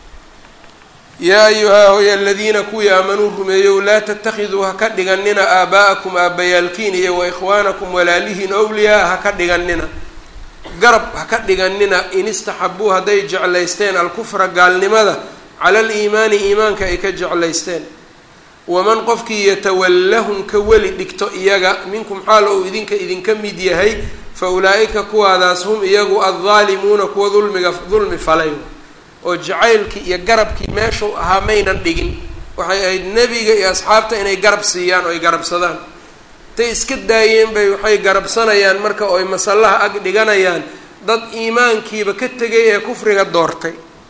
yaa ayuhaa hoy aladiina kuwii aamanuu rumeeyow laa tattakhiduu ha ka dhiganina aabaa'akum aabbayaalkiin iyo wa ikhwaanakum walaalihiin owliyaa ha ka dhiganina garab ha ka dhiganina in istaxabuu hadday jeclaysteen alkufra gaalnimada cala aliimaani iimaanka ay ka jeclaysteen waman qofkii yatawallahum ka weli dhigto iyaga minkum xaal ou idinka idinka mid yahay fa ulaa'ika kuwaadaas hum iyagu addaalimuuna kuwa dulmiga dulmi falay oo jacaylkii iyo garabkii meeshuu ahaa maynan dhigin waxay ahayd nebiga iyo asxaabta inay garab siiyaan oo ay garabsadaan intay iska daayeen bay waxay garabsanayaan marka oo ay masallaha ag dhiganayaan dad iimaankiiba ka tegay ee kufriga doortay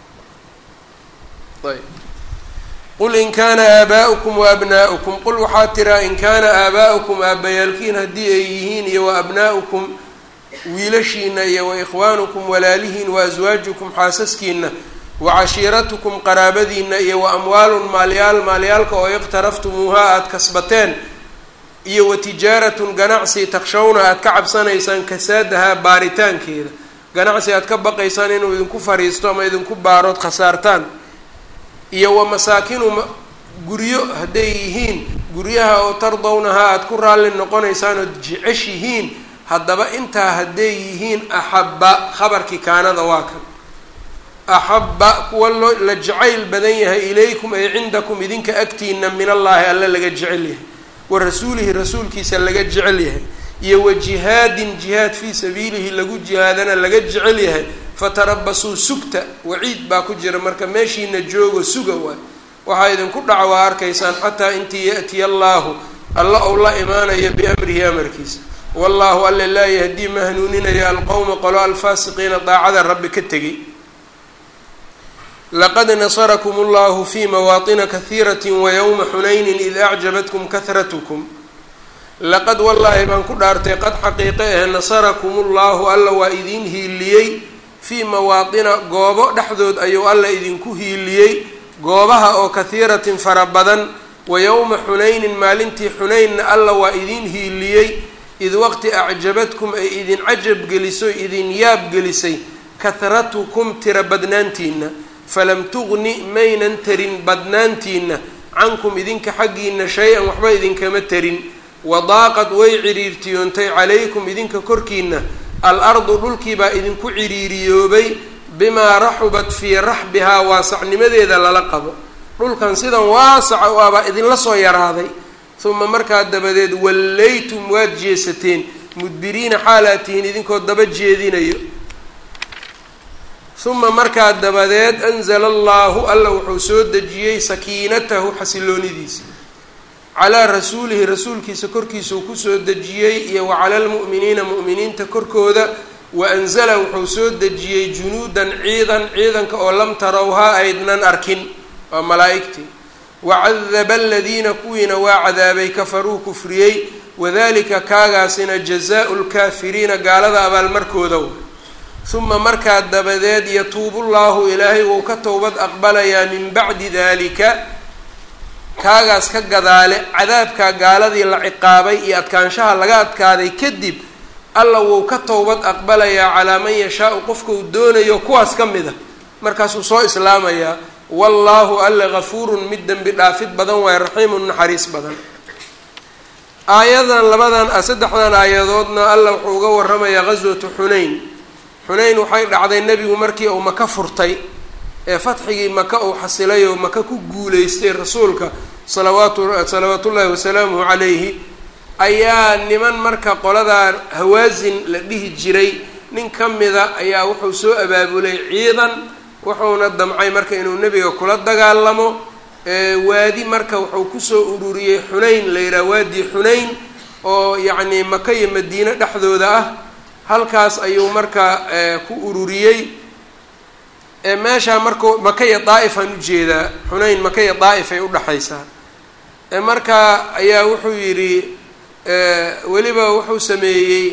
ayb qul in kaana aabaa'ukum wa abnaa'ukum qul waxaa tiraa in kaana aabaa'ukum aabbayaalkiin haddii ay yihiin iyo wa abnaa'ukum wiilashiina iyo wa ikhwaanukum walaalihiin wa aswaajukum xaasaskiina wa cashiiratukum qaraabadiina iyo wa amwaalun maalyaal maalyaalka oo iqtaraftumuuhaa aada kasbateen iyo wa tijaaratun ganacsi takshawna aada ka cabsanaysaan kasaadahaa baaritaankeeda ganacsi aada ka baqaysaan inuu idinku fariisto ama idinku baarood khasaartaan iyo wa masaakinu guryo hadday yihiin guryaha oo tardawnahaa aada ku raalli noqonaysaan ood jeceshihiin haddaba intaa hadday yihiin axabba khabarkii kaanada waa kan axabba kuwa loo la jacayl badan yahay ilaykum ay cindakum idinka agtiina min allaahi alla laga jecel yahay wa rasuulihi rasuulkiisa laga jecel yahay iyo wa jihaadin jihaad fii sabiilihi lagu jihaadana laga jecel yahay fatarabasuu sugta waciid baa ku jira marka meeshiina joogo suga waay waxaa idinku dhaca waa arkaysaan xataa intii ya'tiya allaahu alla ou la imaanayo biamrihi amarkiisa wallaahu alle laa yahdii ma hanuuninaya alqowma qolo alfaasiqiina daacada rabbi ka tegay laqad nasarakum allahu fi mawaaطina kahiirati wayowma xunaynin id acjabatkum kahratkum laqad wallaahi baan ku dhaartay qad xaqiiqe ahe nasarakum ullahu alla waa idiin hiiliyey fii mawaaطina goobo dhexdood ayuu alla idinku hiiliyey goobaha oo kahiiratin fara badan wa yowma xunaynin maalintii xunaynna alla waa idiin hiiliyey id waqti acjabadkum ay idin cajab geliso idin yaab gelisay kahratukum tira badnaantiina falam tugni maynan tarin badnaantiina cankum idinka xaggiina shay-an waxba idinkama tarin wadaaqad way ciriirtiyoontay calaykum idinka korkiina al-ardu dhulkiibaa idinku ciriiriyoobay bimaa raxubat fii raxbihaa waasacnimadeeda lala qabo dhulkan sidan waasaca u abaa idinla soo yaraaday uma markaa dabadeed wallaytum waad jeesateen mudbiriina xaalaad tihiin idinkoo daba jeedinayo uma markaa dabadeed anzala allaahu alla wuxuu soo dejiyey sakiinatahu xasiloonidiisa calaa rasuulihi rasuulkiisa korkiisa uu kusoo dejiyey iyo wa cala almu'miniina mu'miniinta korkooda wa anzala wuxuu soo dejiyey junuudan ciidan ciidanka oo lam tarawhaa aydnan arkin waa malaa'igtii wacadaba aladiina kuwiina waa cadaabay kafaruu kufriyey wadalika kaagaasina jazaau lkaafiriina gaalada abaalmarkooda uma markaa dabadeed yatuubu llaahu ilaahay wuu ka towbad aqbalayaa min bacdi dalika kaagaas ka gadaale cadaabkaa gaaladii la ciqaabay iyo adkaanshaha laga adkaaday kadib alla wuu ka towbad aqbalayaa calaa man yashaau qofka uu doonayo kuwaas ka mid a markaasuu soo islaamayaa wallaahu alle gafuurun mid dembi dhaafid badan waaye raxiimun naxariis badan aayadan labadan saddexdan aayadoodna alla wuxuu uga waramayaa ghaswatu xunayn xunayn waxay dhacday nebigu markii uu maka furtay ee fatxigii maka uu xasilay oo maka ku guuleystay rasuulka salawaatu salawaatullaahi wasalaamuhu calayhi ayaa niman marka qoladaa hawaasin la dhihi jiray nin ka mida ayaa wuxuu soo abaabulay ciidan wuxuuna damcay marka inuu nebiga kula dagaalamo waadi marka wuxuu kusoo ururiyey xunayn la yidhaha waadi xunayn oo yacnii maka iyo madiine dhexdooda ah halkaas ayuu marka ku ururiyey meeshaa marku maka iyo daa'ifaan ujeedaa xunayn maka iyo daa'if ay udhexaysaa marka ayaa wuxuu yidhi weliba wuxuu sameeyey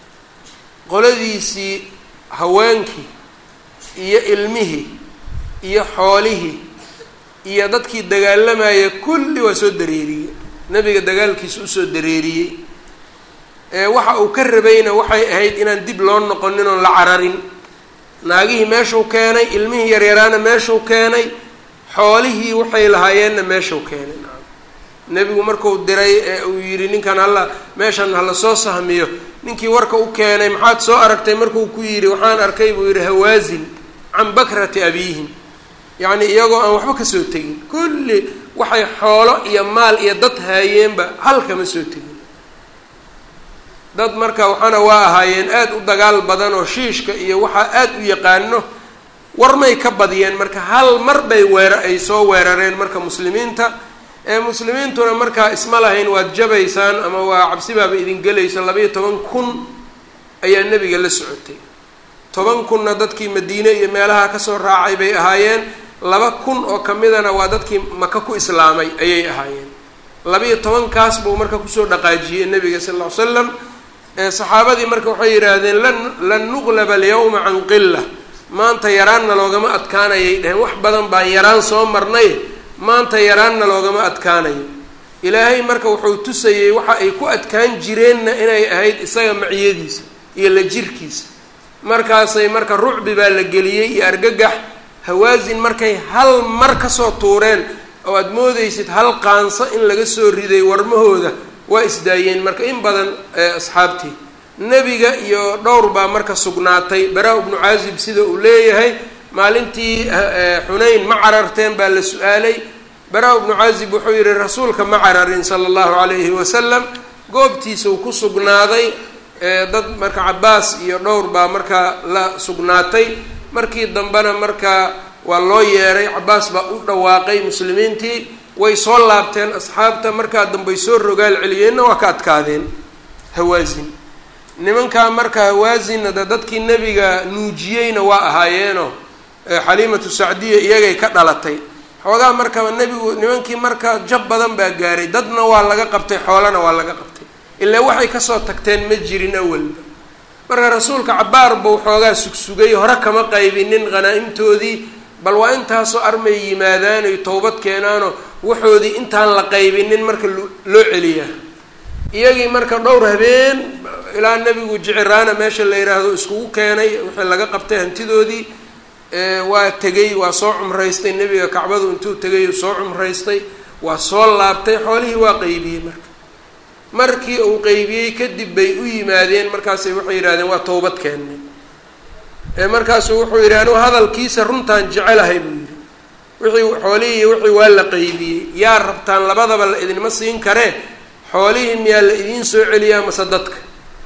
qoladiisii haweenkii iyo ilmihii iyo xoolihii iyo dadkii dagaalamaya kulli waa soo dareeriyey nebiga dagaalkiisa usoo dareeriyey waxa uu ka rabayna waxay ahayd inaan dib loo noqonin oon la cararin naagihii meeshuu keenay ilmihii yaryaraana meeshuu keenay xoolihii waxay lahaayeenna meeshuu keenay nebigu marku diray ee uu yidhi ninkan halla meeshan hala soo sahmiyo ninkii warka u keenay maxaad soo aragtay markuu ku yidhi waxaan arkay buu yidhi hawaasin can bakrati abiihim yacni iyagoo aan waxba kasoo tegin kulli waxay xoolo iyo maal iyo dad haayeenba hal kama soo tegin dad marka waxaana waa ahaayeen aada u dagaal badan oo shiishka iyo waxaa aada u yaqaano warmay ka badiyeen marka hal mar bay weera ay soo weerareen marka muslimiinta ee muslimiintuna markaa isma lahayn waad jabaysaan ama waa cabsibaaba idin gelayso labaiyo toban kun ayaa nebiga la socotay toban kunna dadkii madiine iyo meelaha kasoo raacay bay ahaayeen laba kun oo kamidana waa dadkii maka ku islaamay ayay ahaayeen labaiyo tobankaas buu marka kusoo dhaqaajiyey nebiga sal ll ly slam saxaabadii marka waxay yidhaahdeen lan lan nuqlaba alyawma can qila maanta yaraanna loogama adkaanayay dheheen wax badan baan yaraan soo marnay maanta yaraanna loogama adkaanayo ilaahay marka wuxuu tusayey waxa ay ku adkaan jireenna inay ahayd isaga maciyadiisa iyo la jirkiisa markaasay marka rucbi baa la geliyey iyo argagax hawaasin markay hal mar kasoo tuureen oo aada moodeysid hal qaanso in laga soo riday warmahooda waa isdaayeen marka in badan asxaabtii nebiga iyo dhowr baa marka sugnaatay baraa ibnu caazib sida uu leeyahay maalintii xunayn ma cararteen baa la su-aalay baraa ibnu caazib wuxuu yihi rasuulka ma cararin sala allahu calayhi wasalam goobtiisau ku sugnaaday dad marka cabaas iyo dhowr baa markaa la sugnaatay markii dambena markaa waa loo yeeray cabaas baa u dhawaaqay muslimiintii way soo laabteen asxaabta markaa dambey soo rogaal celiyeenna waa ka adkaadeen hawaasin nimankaa marka hawaasinna de dadkii nebiga nuujiyeyna waa ahaayeeno xaliimatu sacdiya iyagay ka dhalatay xoogaa markaba nebigu nimankii marka jab badan baa gaaray dadna waa laga qabtay xoolana waa laga qabtay ilaa waxay kasoo tagteen ma jirin awalba marka rasuulka cabaar buu xoogaa sugsugay hore kama qaybinin qhanaa-imtoodii bal waa intaasoo armay yimaadaan ay towbad keenaanoo waxoodii intaan la qaybinin marka loo celiyaa iyagii marka dhowr habeen ilaa nebigu jiciraana meesha la yidhaahdo iskugu keenay wixii laga qabtay hantidoodii waa tegey waa soo cumraystay nebiga kacbadu intuu tegay soo cumraystay waa soo laabtay xoolihii waa qeybiyey marka markii uu qeybiyey kadib bay u yimaadeen markaasay waxay yidhahdeen waa towbad keennay markaasuu wuxuu yidhi anugu hadalkiisa runtaan jecelahay buu yidhi wixii xoolihii iyo wixii waa la qeybiyey yaa rabtaan labadaba la idinma siin karee xoolihii miyaa la idiin soo celiyaa mase dadka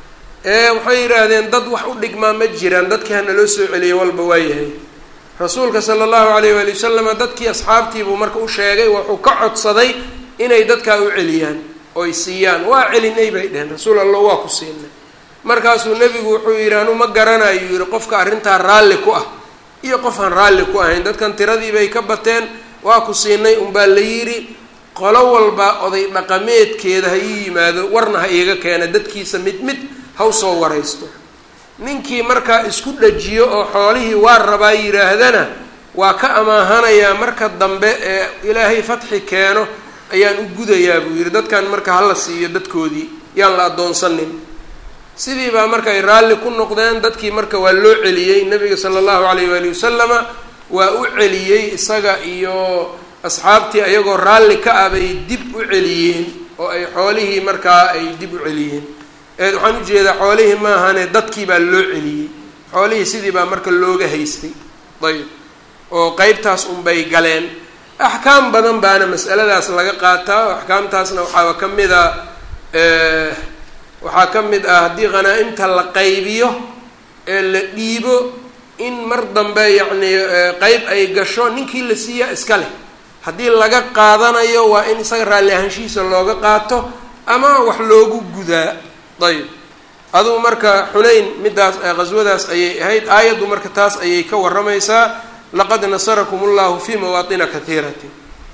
ee waxay yidhaahdeen dad wax u dhigmaa ma jiraan dadkii hana loo soo celiya walba waayahay rasuulka sala allahu alayh waali wasalama dadkii asxaabtiibuu marka u sheegay wuxuu ka codsaday inay dadkaa u celiyaan oy siiyaan waa celinay bay dheheen rasuul allah waa ku siinay markaasuu nebigu wuxuu yidhi anu ma garanayo yidhi qofka arrintaa raalli ku ah iyo qof aan raalli ku ahayn dadkan tiradii bay ka bateen waa ku siinay unbaa la yidhi qolo walba oday dhaqameedkeeda ha ii yimaado warna ha iiga keena dadkiisa mid mid haw soo waraysto ninkii markaa isku dhajiyo oo xoolihii waa rabaa yidhaahdana waa ka amaahanayaa marka dambe ee ilaahay fatxi keeno ayaan u gudayaa buu yidhi dadkan marka hala siiyo dadkoodii yaan la addoonsanin sidii baa marka ay raalli ku noqdeen dadkii marka waa loo celiyey nabiga sala allahu alayh waali wasalama waa u celiyey isaga iyo asxaabtii ayagoo raalli ka ah bay dib u celiyeen oo ay xoolihii markaa ay dib u celiyeen waxaan ujeedaa xoolihii maahane dadkii baa loo celiyey xoolihii sidii baa marka looga haystay ayb oo qeybtaas unbay galeen axkaam badan baana mas'aladaas laga qaataa axkaamtaasna waxaa ka mid a waxaa ka mid ah haddii khanaa-imta la qaybiyo ee la dhiibo in mar dambe yacni qeyb ay gasho ninkii la siiyaa iska leh haddii laga qaadanayo waa in isaga raalli ahaanshihiisa looga qaato ama wax loogu gudaa ayb adugu marka xunayn midaas qaswadaas ayay ahayd aayaddu marka taas ayay ka warramaysaa laqad nasarakum ullahu fi mawaatina kahiiratin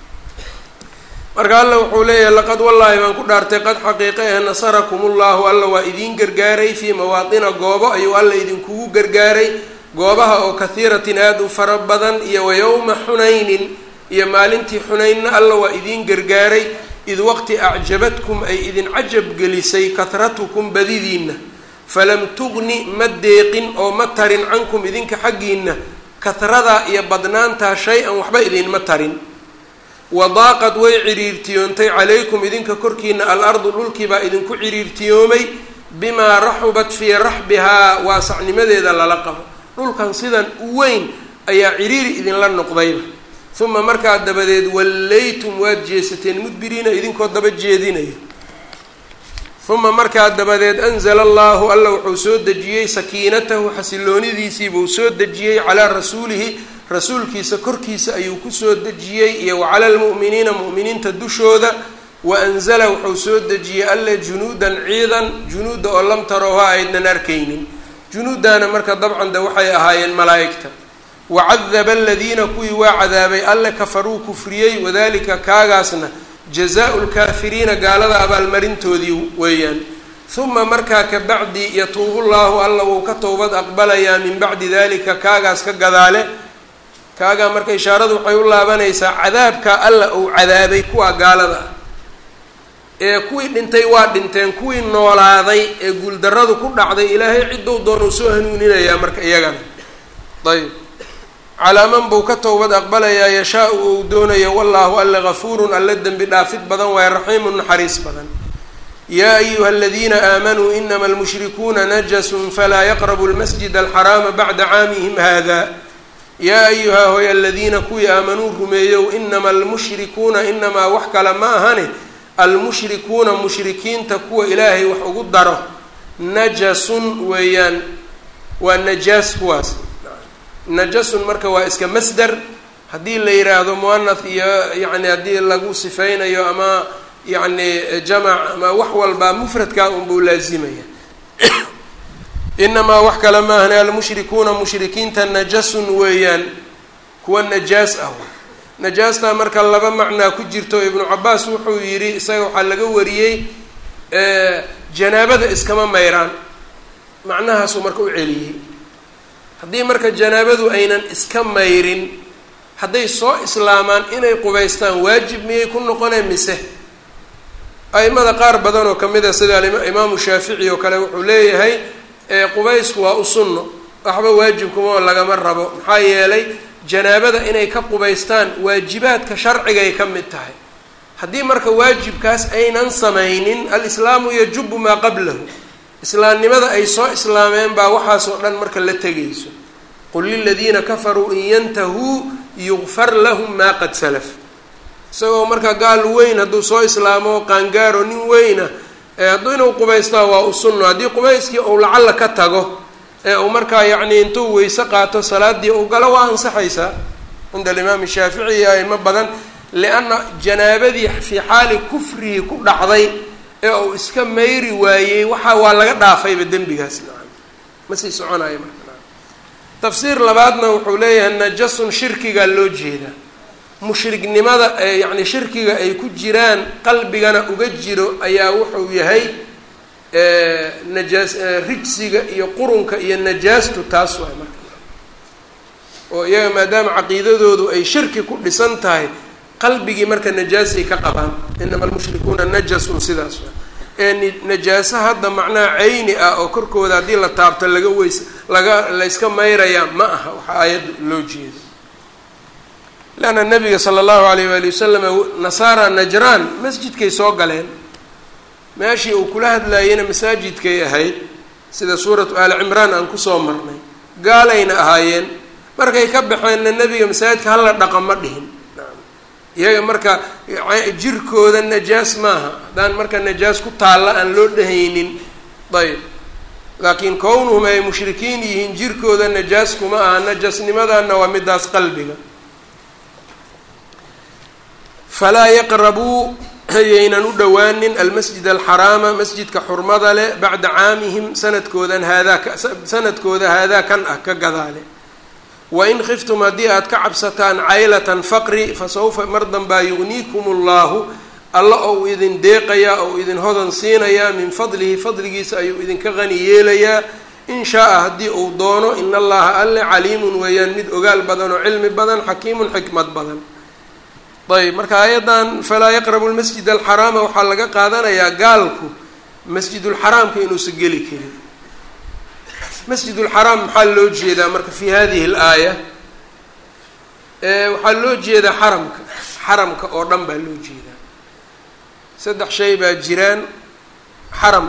marka alla wuxuu leeyahay laqad wallaahi baan ku dhaartay qad xaqiiqa eh nasarakum ullahu alla waa idiin gargaaray fii mawaatina goobo ayuu alla idinkugu gargaaray goobaha oo kahiiratin aada u fara badan iyo wa yowma xunaynin iyo maalintii xunaynna alla waa idiin gargaaray id waqti acjabadkum ay idin cajab gelisay kahratukum badidiinna falam tugni ma deeqin oo ma tarin cankum idinka xaggiinna kahradaa iyo badnaantaa shay-an waxba idinma tarin wadaaqad way ciriirtiyoontay calaykum idinka korkiina al-ardu dhulkiibaa idinku ciriirtiyoomay bimaa raxubat fii raxbihaa waasacnimadeeda lala qabo dhulkan sidan u weyn ayaa ciriiri idinla noqdayba uma markaa dabadeed wallaytum waad jeesateen mudbiriina idinkoo daba jeedinaya uma markaa dabadeed anzala allahu alla wuxuu soo dejiyey sakiinatahu xasiloonidiisiibuu soo dejiyey calaa rasuulihi rasuulkiisa korkiisa ayuu kusoo dejiyey iyo wa cala lmu'miniina mu'miniinta dushooda wa anzala wuxuu soo dejiyey alle junuudan ciidan junuudda oo lam tarowha aydnan arkaynin junuuddaana marka dabcan de waxay ahaayeen malaa'igta wacadaba aladiina kuwii waa cadaabay alle kafaruu kufriyey wadalika kaagaasna jazaau lkaafiriina gaalada abaalmarintoodii weeyaan uma markaa ka bacdi yatuubu llaahu alla wuu ka towbad aqbalayaa min bacdi dalika kaagaas ka gadaale kaagaa marka ishaaradu waxay u laabanaysaa cadaabka alla uu cadaabay kuwa gaalada ah ee kuwii dhintay waa dhinteen kuwii noolaaday ee guuldarradu ku dhacday ilaahay ciddou doonuu soo hanuuninayaa marka iyagana ayb calaa man buu ka towbad aqbalayaa yashaa-u ou doonayo wallaahu alle gafuurun alle dembi dhaafid badan waaye raxiimun naxariis badan yaa ayuha aladiina aamanuu inama almushrikuuna najasun falaa yaqrabu lmasjid alxaraama bacda caamihim hada yaa ayuha hoy aladiina kuwii aamanuu rumeeyow inama almushrikuuna inamaa wax kale ma ahane almushrikuuna mushrikiinta kuwa ilaahay wax ugu daro najasun weeyaan waa najaas kuwaas najasun marka waa iska masder haddii la yidhaahdo muanath iyo yacni haddii lagu sifeynayo ama yacni jamac ama wax walba mufradkaa unbuu laazimaya inamaa wax kale maahne almushrikuuna mushrikiinta najasun weeyaan kuwa najaas ah najaastaa marka laba macnaa ku jirto ibnu cabaas wuxuu yidhi isaga waxaa laga wariyey janaabada iskama mayraan macnahaasuu marka u celiyey haddii marka janaabadu aynan iska mayrin hadday soo islaamaan inay qubaystaan waajib miyay ku noqoneen mise a-imada qaar badan oo kamid a sida imaamu shaafici oo kale wuxuu leeyahay qubaysku waa u sunno waxba waajibkuma lagama rabo maxaa yeelay janaabada inay ka qubaystaan waajibaadka sharcigay ka mid tahay haddii marka waajibkaas aynan samaynin alislaamu yajubu maa qablahu islaamnimada ay soo islaameen baa waxaasoo dhan marka la tegayso qul liladiina kafaruu in yantahuu yugfar lahum maa qad salaf isagoo marka gaal weyn hadduu soo islaamo qaangaaro nin weyna hadduu inuu qubaystaa waa u sunno haddii qubayskii uu lacalla ka tago ee uu markaa yacni intuu weyse qaato salaadii uu galo waa ansaxaysaa cinda alimaam shaafici iyo aimo badan lianna janaabadii fii xaali kufrihi ku dhacday ee uu iska mayri waayey waxa waa laga dhaafayba dembigaas nacam ma sii soconayo marka tafsiir labaadna wuxuu leeyahay najasun shirkigaa loo jeedaa mushriknimada yacni shirkiga ay ku jiraan qalbigana uga jiro ayaa wuxuu yahay najaas rijsiga iyo qurunka iyo najaastu taas waay marka oo iyaga maadaama caqiidadoodu ay shirki ku dhisan tahay qalbigii marka najaasay ka qabaan inama almushrikuuna najasun sidaas waa ee najaaso hadda macnaha cayni ah oo korkooda haddii la taabto laga weys laga layska mayrayaa ma aha waxaa aayadda loo jeeda leanna nabiga sala allahu alayh waali wasalam nasaara najraan masjidkay soo galeen meeshii uu kula hadlaayeyna masaajidkay ahayd sida suuratu aali cimraan aan kusoo marnay gaalayna ahaayeen markay ka baxeenna nebiga masaajidka hala dhaqa ma dhihin iyaga marka jirkooda najaas maaha haddaan marka najaas ku taalla aan loo dhehaynin ayb laakiin kownuhum ay mushrikiin yihiin jirkooda najaas kuma aha najaasnimadana waa midaas qalbiga falaa yaqrabuu yaynan u dhowaanin almasjid alxaraama masjidka xurmada leh bacda caamihim sanadkoodan haadaa sanadkooda haadaa kan ah ka gadaale wain khiftum haddii aad ka cabsataan caylatan faqri fa sawfa mar danbaa yugniikum allahu alla ou idin deeqayaa ou idin hodan siinayaa min fadlihi fadligiisa ayuu idinka qani yeelayaa in shaa-a haddii uu doono in allaha alle caliimun weeyaan mid ogaal badan oo cilmi badan xakiimun xikmad badan ayb marka aayaddan falaa yaqrabu lmasjid alxaraama waxaa laga qaadanayaa gaalku masjidulxaraamka inuusan geli karin masjid ulxaraam maxaa loo jeedaa marka fi hadihi alaaya waxaa loo jeedaa xaramka xaramka oo dhan baa loo jeedaa saddex shay baa jiraan xaram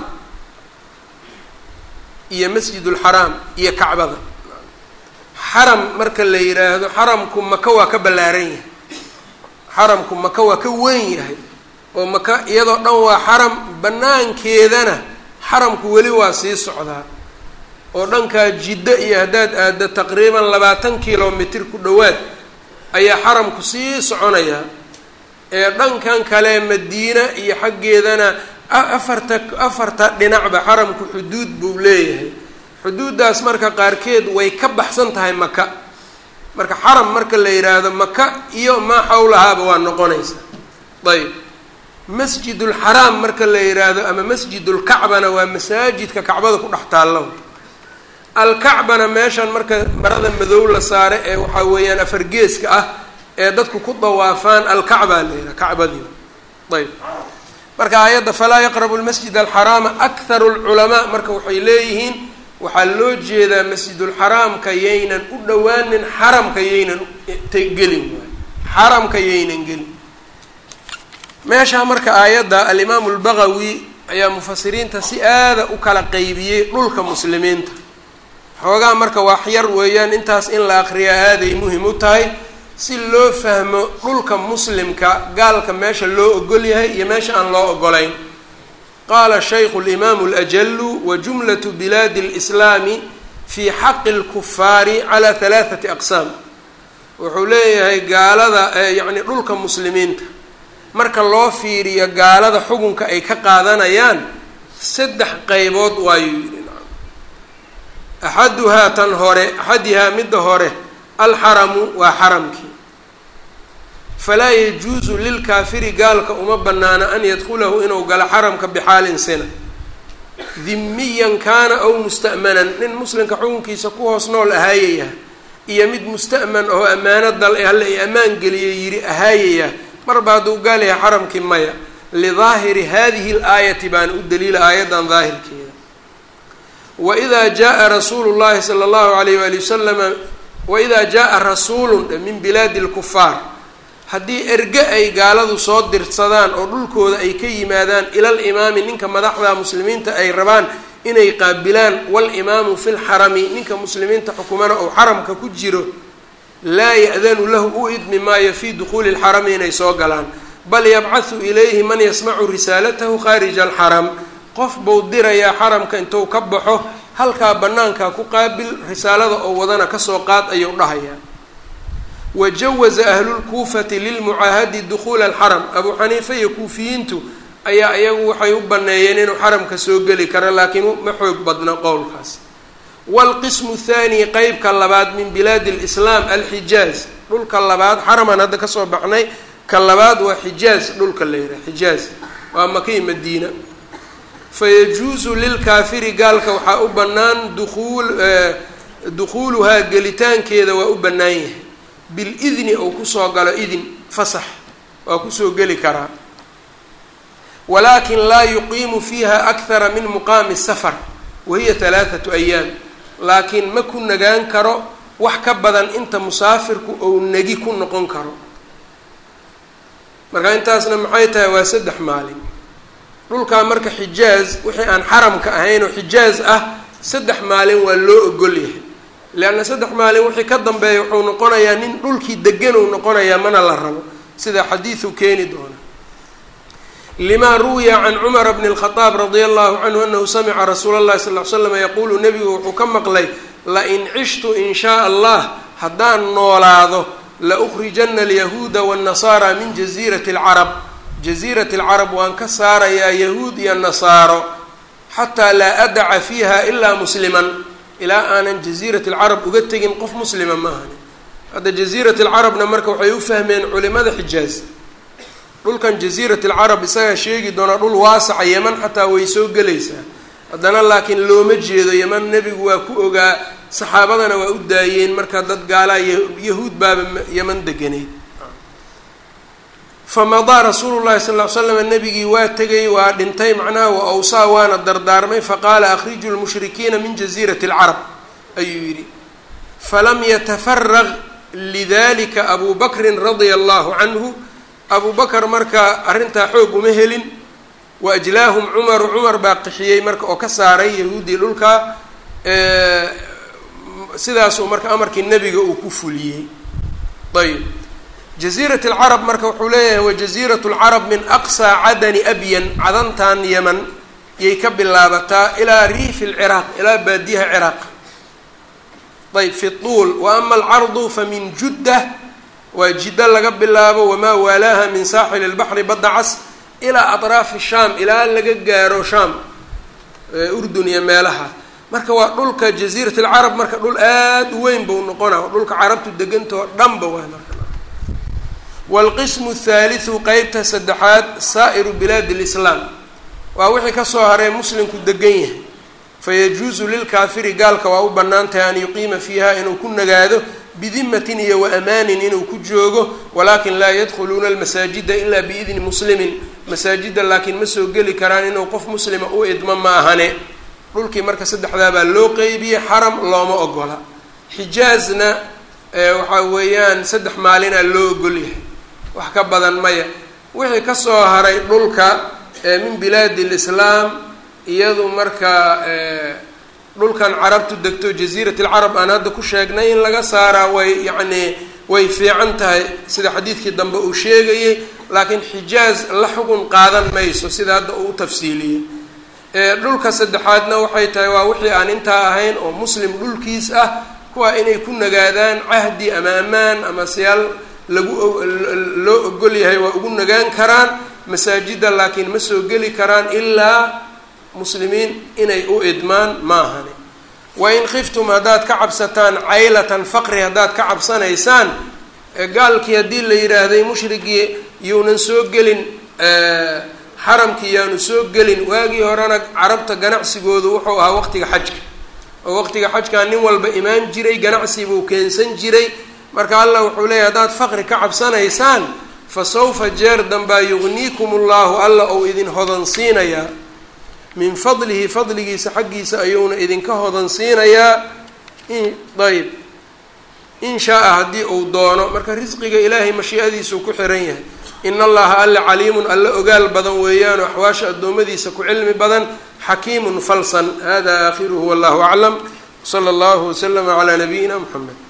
iyo masjidulxaraam iyo kacbada xaram marka la yidhaahdo xaramku maka waa ka ballaaran yahay xaramku maka waa ka weyn yahay oo maka iyadoo dhan waa xaram banaankeedana xaramku weli waa sii socdaa oo dhankaa jiddo iyo haddaad aaddo taqriiban labaatan kilomitr ku dhowaad ayaa xaramku sii soconayaa ee dhankan kale madiina iyo xaggeedana afarta afarta dhinacba xaramku xuduud buu leeyahay xuduuddaas marka qaarkeed way ka baxsan tahay maka marka xaram marka la yidhaahdo maka iyo maa xawlahaaba waa noqonaysa ayb masjidulxaraam marka la yidhaahdo ama masjidulkacbana waa masaajidka kacbada ku dhex taalla alkacbana meeshan marka marada madow la saare ee waxaa weeyaan afargeeska ah ee dadku ku dawaafaan alkacbaa la yidhaha kacbadii ayb marka aayadda falaa yaqrabu lmasjid alxaraama akharu lculamaa marka waxay leeyihiin waxaa loo jeedaa masjidulxaraamka yaynan u dhowaanin xaramka yaynan gelin waay xaramka yaynan gelin meeshaa marka aayadda alimaamu lbagawi ayaa mufasiriinta si aada u kala qeybiyey dhulka muslimiinta xoogaa marka wax yar weeyaan intaas in la aqriyaa aaday muhim u tahay si loo fahmo dhulka muslimka gaalka meesha loo ogol yahay iyo meesha aan loo ogolayn qaala shaykhu اlimaamu اlajalu wa jumlatu bilaadi اlislaami fii xaqi اlkufaari calaa halaaثati aqsaam wuxuu leeyahay gaalada yacni dhulka muslimiinta marka loo fiiriyo gaalada xukunka ay ka qaadanayaan saddex qeybood waayuu yidhi axaduhaa tan hore axadihaa midda hore alxaramu waa xaramkii falaa yajuusu lilkaafiri gaalka uma banaana an yadkulahu inuu galo xaramka bixaalin sina dimiyan kaana aw musta'manan nin muslimka xukunkiisa ku hoos nool ahaayaya iyo mid musta'man oo ammaano dal ee halle i ammaan geliyay yidhi ahaayaya marba hadduu gaal yahay xaramkii maya lidaahiri hadihi laayati baana u daliila aayaddan daahirkeeda waidaa jaa rasuulu llahi sala allahu alayh waali wasalama waidaa jaa rasuulun min bilaadi lkufaar haddii erge ay gaaladu soo dirsadaan oo dhulkooda ay ka yimaadaan ilal imaami ninka madaxda muslimiinta ay rabaan inay qaabilaan walimaamu fi lxarami ninka muslimiinta xukumana ou xaramka ku jiro laa ya-danu lahu u idmi maayo fii dukhuuli lxarami inay soo galaan bal yabcathu ilayhi man yasmacu risaalatahu khaarija alxaram qof buu dirayaa xaramka intuu ka baxo halkaa bannaankaa ku qaabil risaalada oo wadana kasoo qaad ayuu dhahayaa wajawaza ahlulkuufati lilmucaahadi dukhuula alxaram abuu xaniifa iyo kuufiyiintu ayaa iyagu waxay u baneeyeen inuu xaramka soo geli karo laakiin ma xoog badna qowlkaas waalqismu thaani qeybka labaad min bilaadi lislaam alxijaaz dhulka labaad xaraman hadda kasoo baxnay ka labaad waa xijaaz dhulka la yidhaha xijaaz waa makii madiina fayajuusu lilkaafiri gaalka waxaa u bannaan duuul dukhuuluhaa gelitaankeeda waa u bannaan yahay bilidni ou kusoo galo idin fasax waa kusoo geli karaa walaakin laa yuqiimu fiiha akthara min muqaami safar wahiya halaathatu ayaam laakiin ma ku nagaan karo wax ka badan inta musaafirku ou negi ku noqon karo marka intaasna maxay tahay waa saddex maalin dhulkaa marka xijaaz wixii aan xaramka ahayn oo xijaaz ah saddex maalin waa loo ogol yahay leanna saddex maalin wixii ka dambeeya wuxuu noqonayaa nin dhulkii degan uu noqonayaa mana la rabo sida xadiidu keeni doona lima ruwiya can cumara bni اlkhadaab radia allahu canhu anahu samica rasuula اllahi sal ly slam yaquulu nebigu wuxuu ka maqlay lain cishtu in shaa allah haddaan noolaado laukrijana alyahuuda waاnnasaara min jaziirati اlcarab jaziirati اlcarab waan ka saarayaa yahuud iyo nasaaro xataa laa adaca fiiha ilaa musliman ilaa aanan jaziirati alcarab uga tegin qof muslima ma ahani hadda jaziirat alcarabna marka waxay u fahmeen culimada xijaaz dhulkan jaziirat alcarab isagaa sheegi doonaa dhul waasaca yeman xataa way soo gelaysaa haddana laakiin looma jeedo yeman nebigu waa ku ogaa saxaabadana waa u daayeen marka dad gaalaa yahuud baaba yeman deganeyd famadaa rasuulu llahi sal ly slam nebigii waa tegay waa dhintay macnaha wa awsaa waana dardaarmay faqaala akhriju lmushrikiina min jaziirati alcarab ayuu yidhi falam yatafaraq lidalika abu bakrin radia allahu canhu abu bakr marka arrintaa xoog uma helin wa ajlaahum cumaru cumar baa qixiyey marka oo ka saaray yahuuddii dhulkaa sidaasuu marka amarkii nebiga uu ku fuliyey ayb jaziirat alcarab marka wuxuu leeyahay wa jaziirat lcarab min aqsaa cadani abyan cadantan yeman yay ka bilaabataa ilaa riifi lciraaq ilaa baadiyaha ciraaq ayb fi tuul wa ama alcardu fa min judda waa jiddo laga bilaabo wamaa waalaaha min saaxili lbaxri badda cas ilaa atraafi shaam ilaa laga gaaro shaam urdun iyo meelaha marka waa dhulka jaziirat alcarab marka dhul aada u weyn buu noqona dhulka carabtu degantao dhanba waa marka waalqismu athaalithu qeybta saddexaad saa'iru bilaadi lislaam waa wixii kasoo haray muslimku degan yahay fayajuusu lilkaafiri gaalka waa u bannaan tahay an yuqiima fiiha inuu ku nagaado bidimatin iyo wa amaanin inuu ku joogo walaakin laa yadkhuluuna almasaajida ilaa biidni muslimin masaajida laakiin ma soo geli karaan inuu qof muslima u idmo ma ahane dhulkii marka saddexdaa baa loo qeybiyey xaram looma ogola xijaazna waxaa weeyaan saddex maalinaa loo ogol yahay wax ka badan maya wixii kasoo haray dhulka min bilaadi lislaam iyadu marka dhulkan carabtu degto jaziirat alcarab aan hadda ku sheegnay in laga saaraa way yacnii way fiican tahay sida xadiidkii dambe uu sheegayey laakiin xijaaz la xugun qaadan mayso sida hadda uu u tafsiiliyey dhulka saddexaadna waxay tahay waa wixii aan intaa ahayn oo muslim dhulkiis ah kuwa inay ku nagaadaan cahdi ama amaan ama siyaal lagu loo ogol yahay waa ugu nagaan karaan masaajida laakiin ma soo geli karaan ilaa muslimiin inay u idmaan maahani wain khiftum haddaad ka cabsataan caylatan faqri haddaad ka cabsanaysaan gaalkii haddii la yidhaahday mushrigii yuunan soo gelin xaramkii yaanu soo gelin waagii horena carabta ganacsigoodu wuxuu ahaa waqtiga xajka oo waqtiga xajkaa nin walba imaan jiray ganacsi buu keensan jiray marka allah wuxuu leeyahy haddaad faqri ka cabsanaysaan fa sawfa jeer dambaa yugniikum ullahu alla ou idin hodansiinayaa min fadlihi fadligiisa xaggiisa ayuuna idinka hodansiinayaa ayb in shaa-a haddii uu doono marka risqiga ilaahay mashiicadiisuu ku xiran yahay in allaha alle caliimun alle ogaal badan weeyaanoo axwaasha addoommadiisa ku cilmi badan xakiimun falsan hada aakhiruhu wallahu aclam sala allahu waslama calaa nabiyina muxamed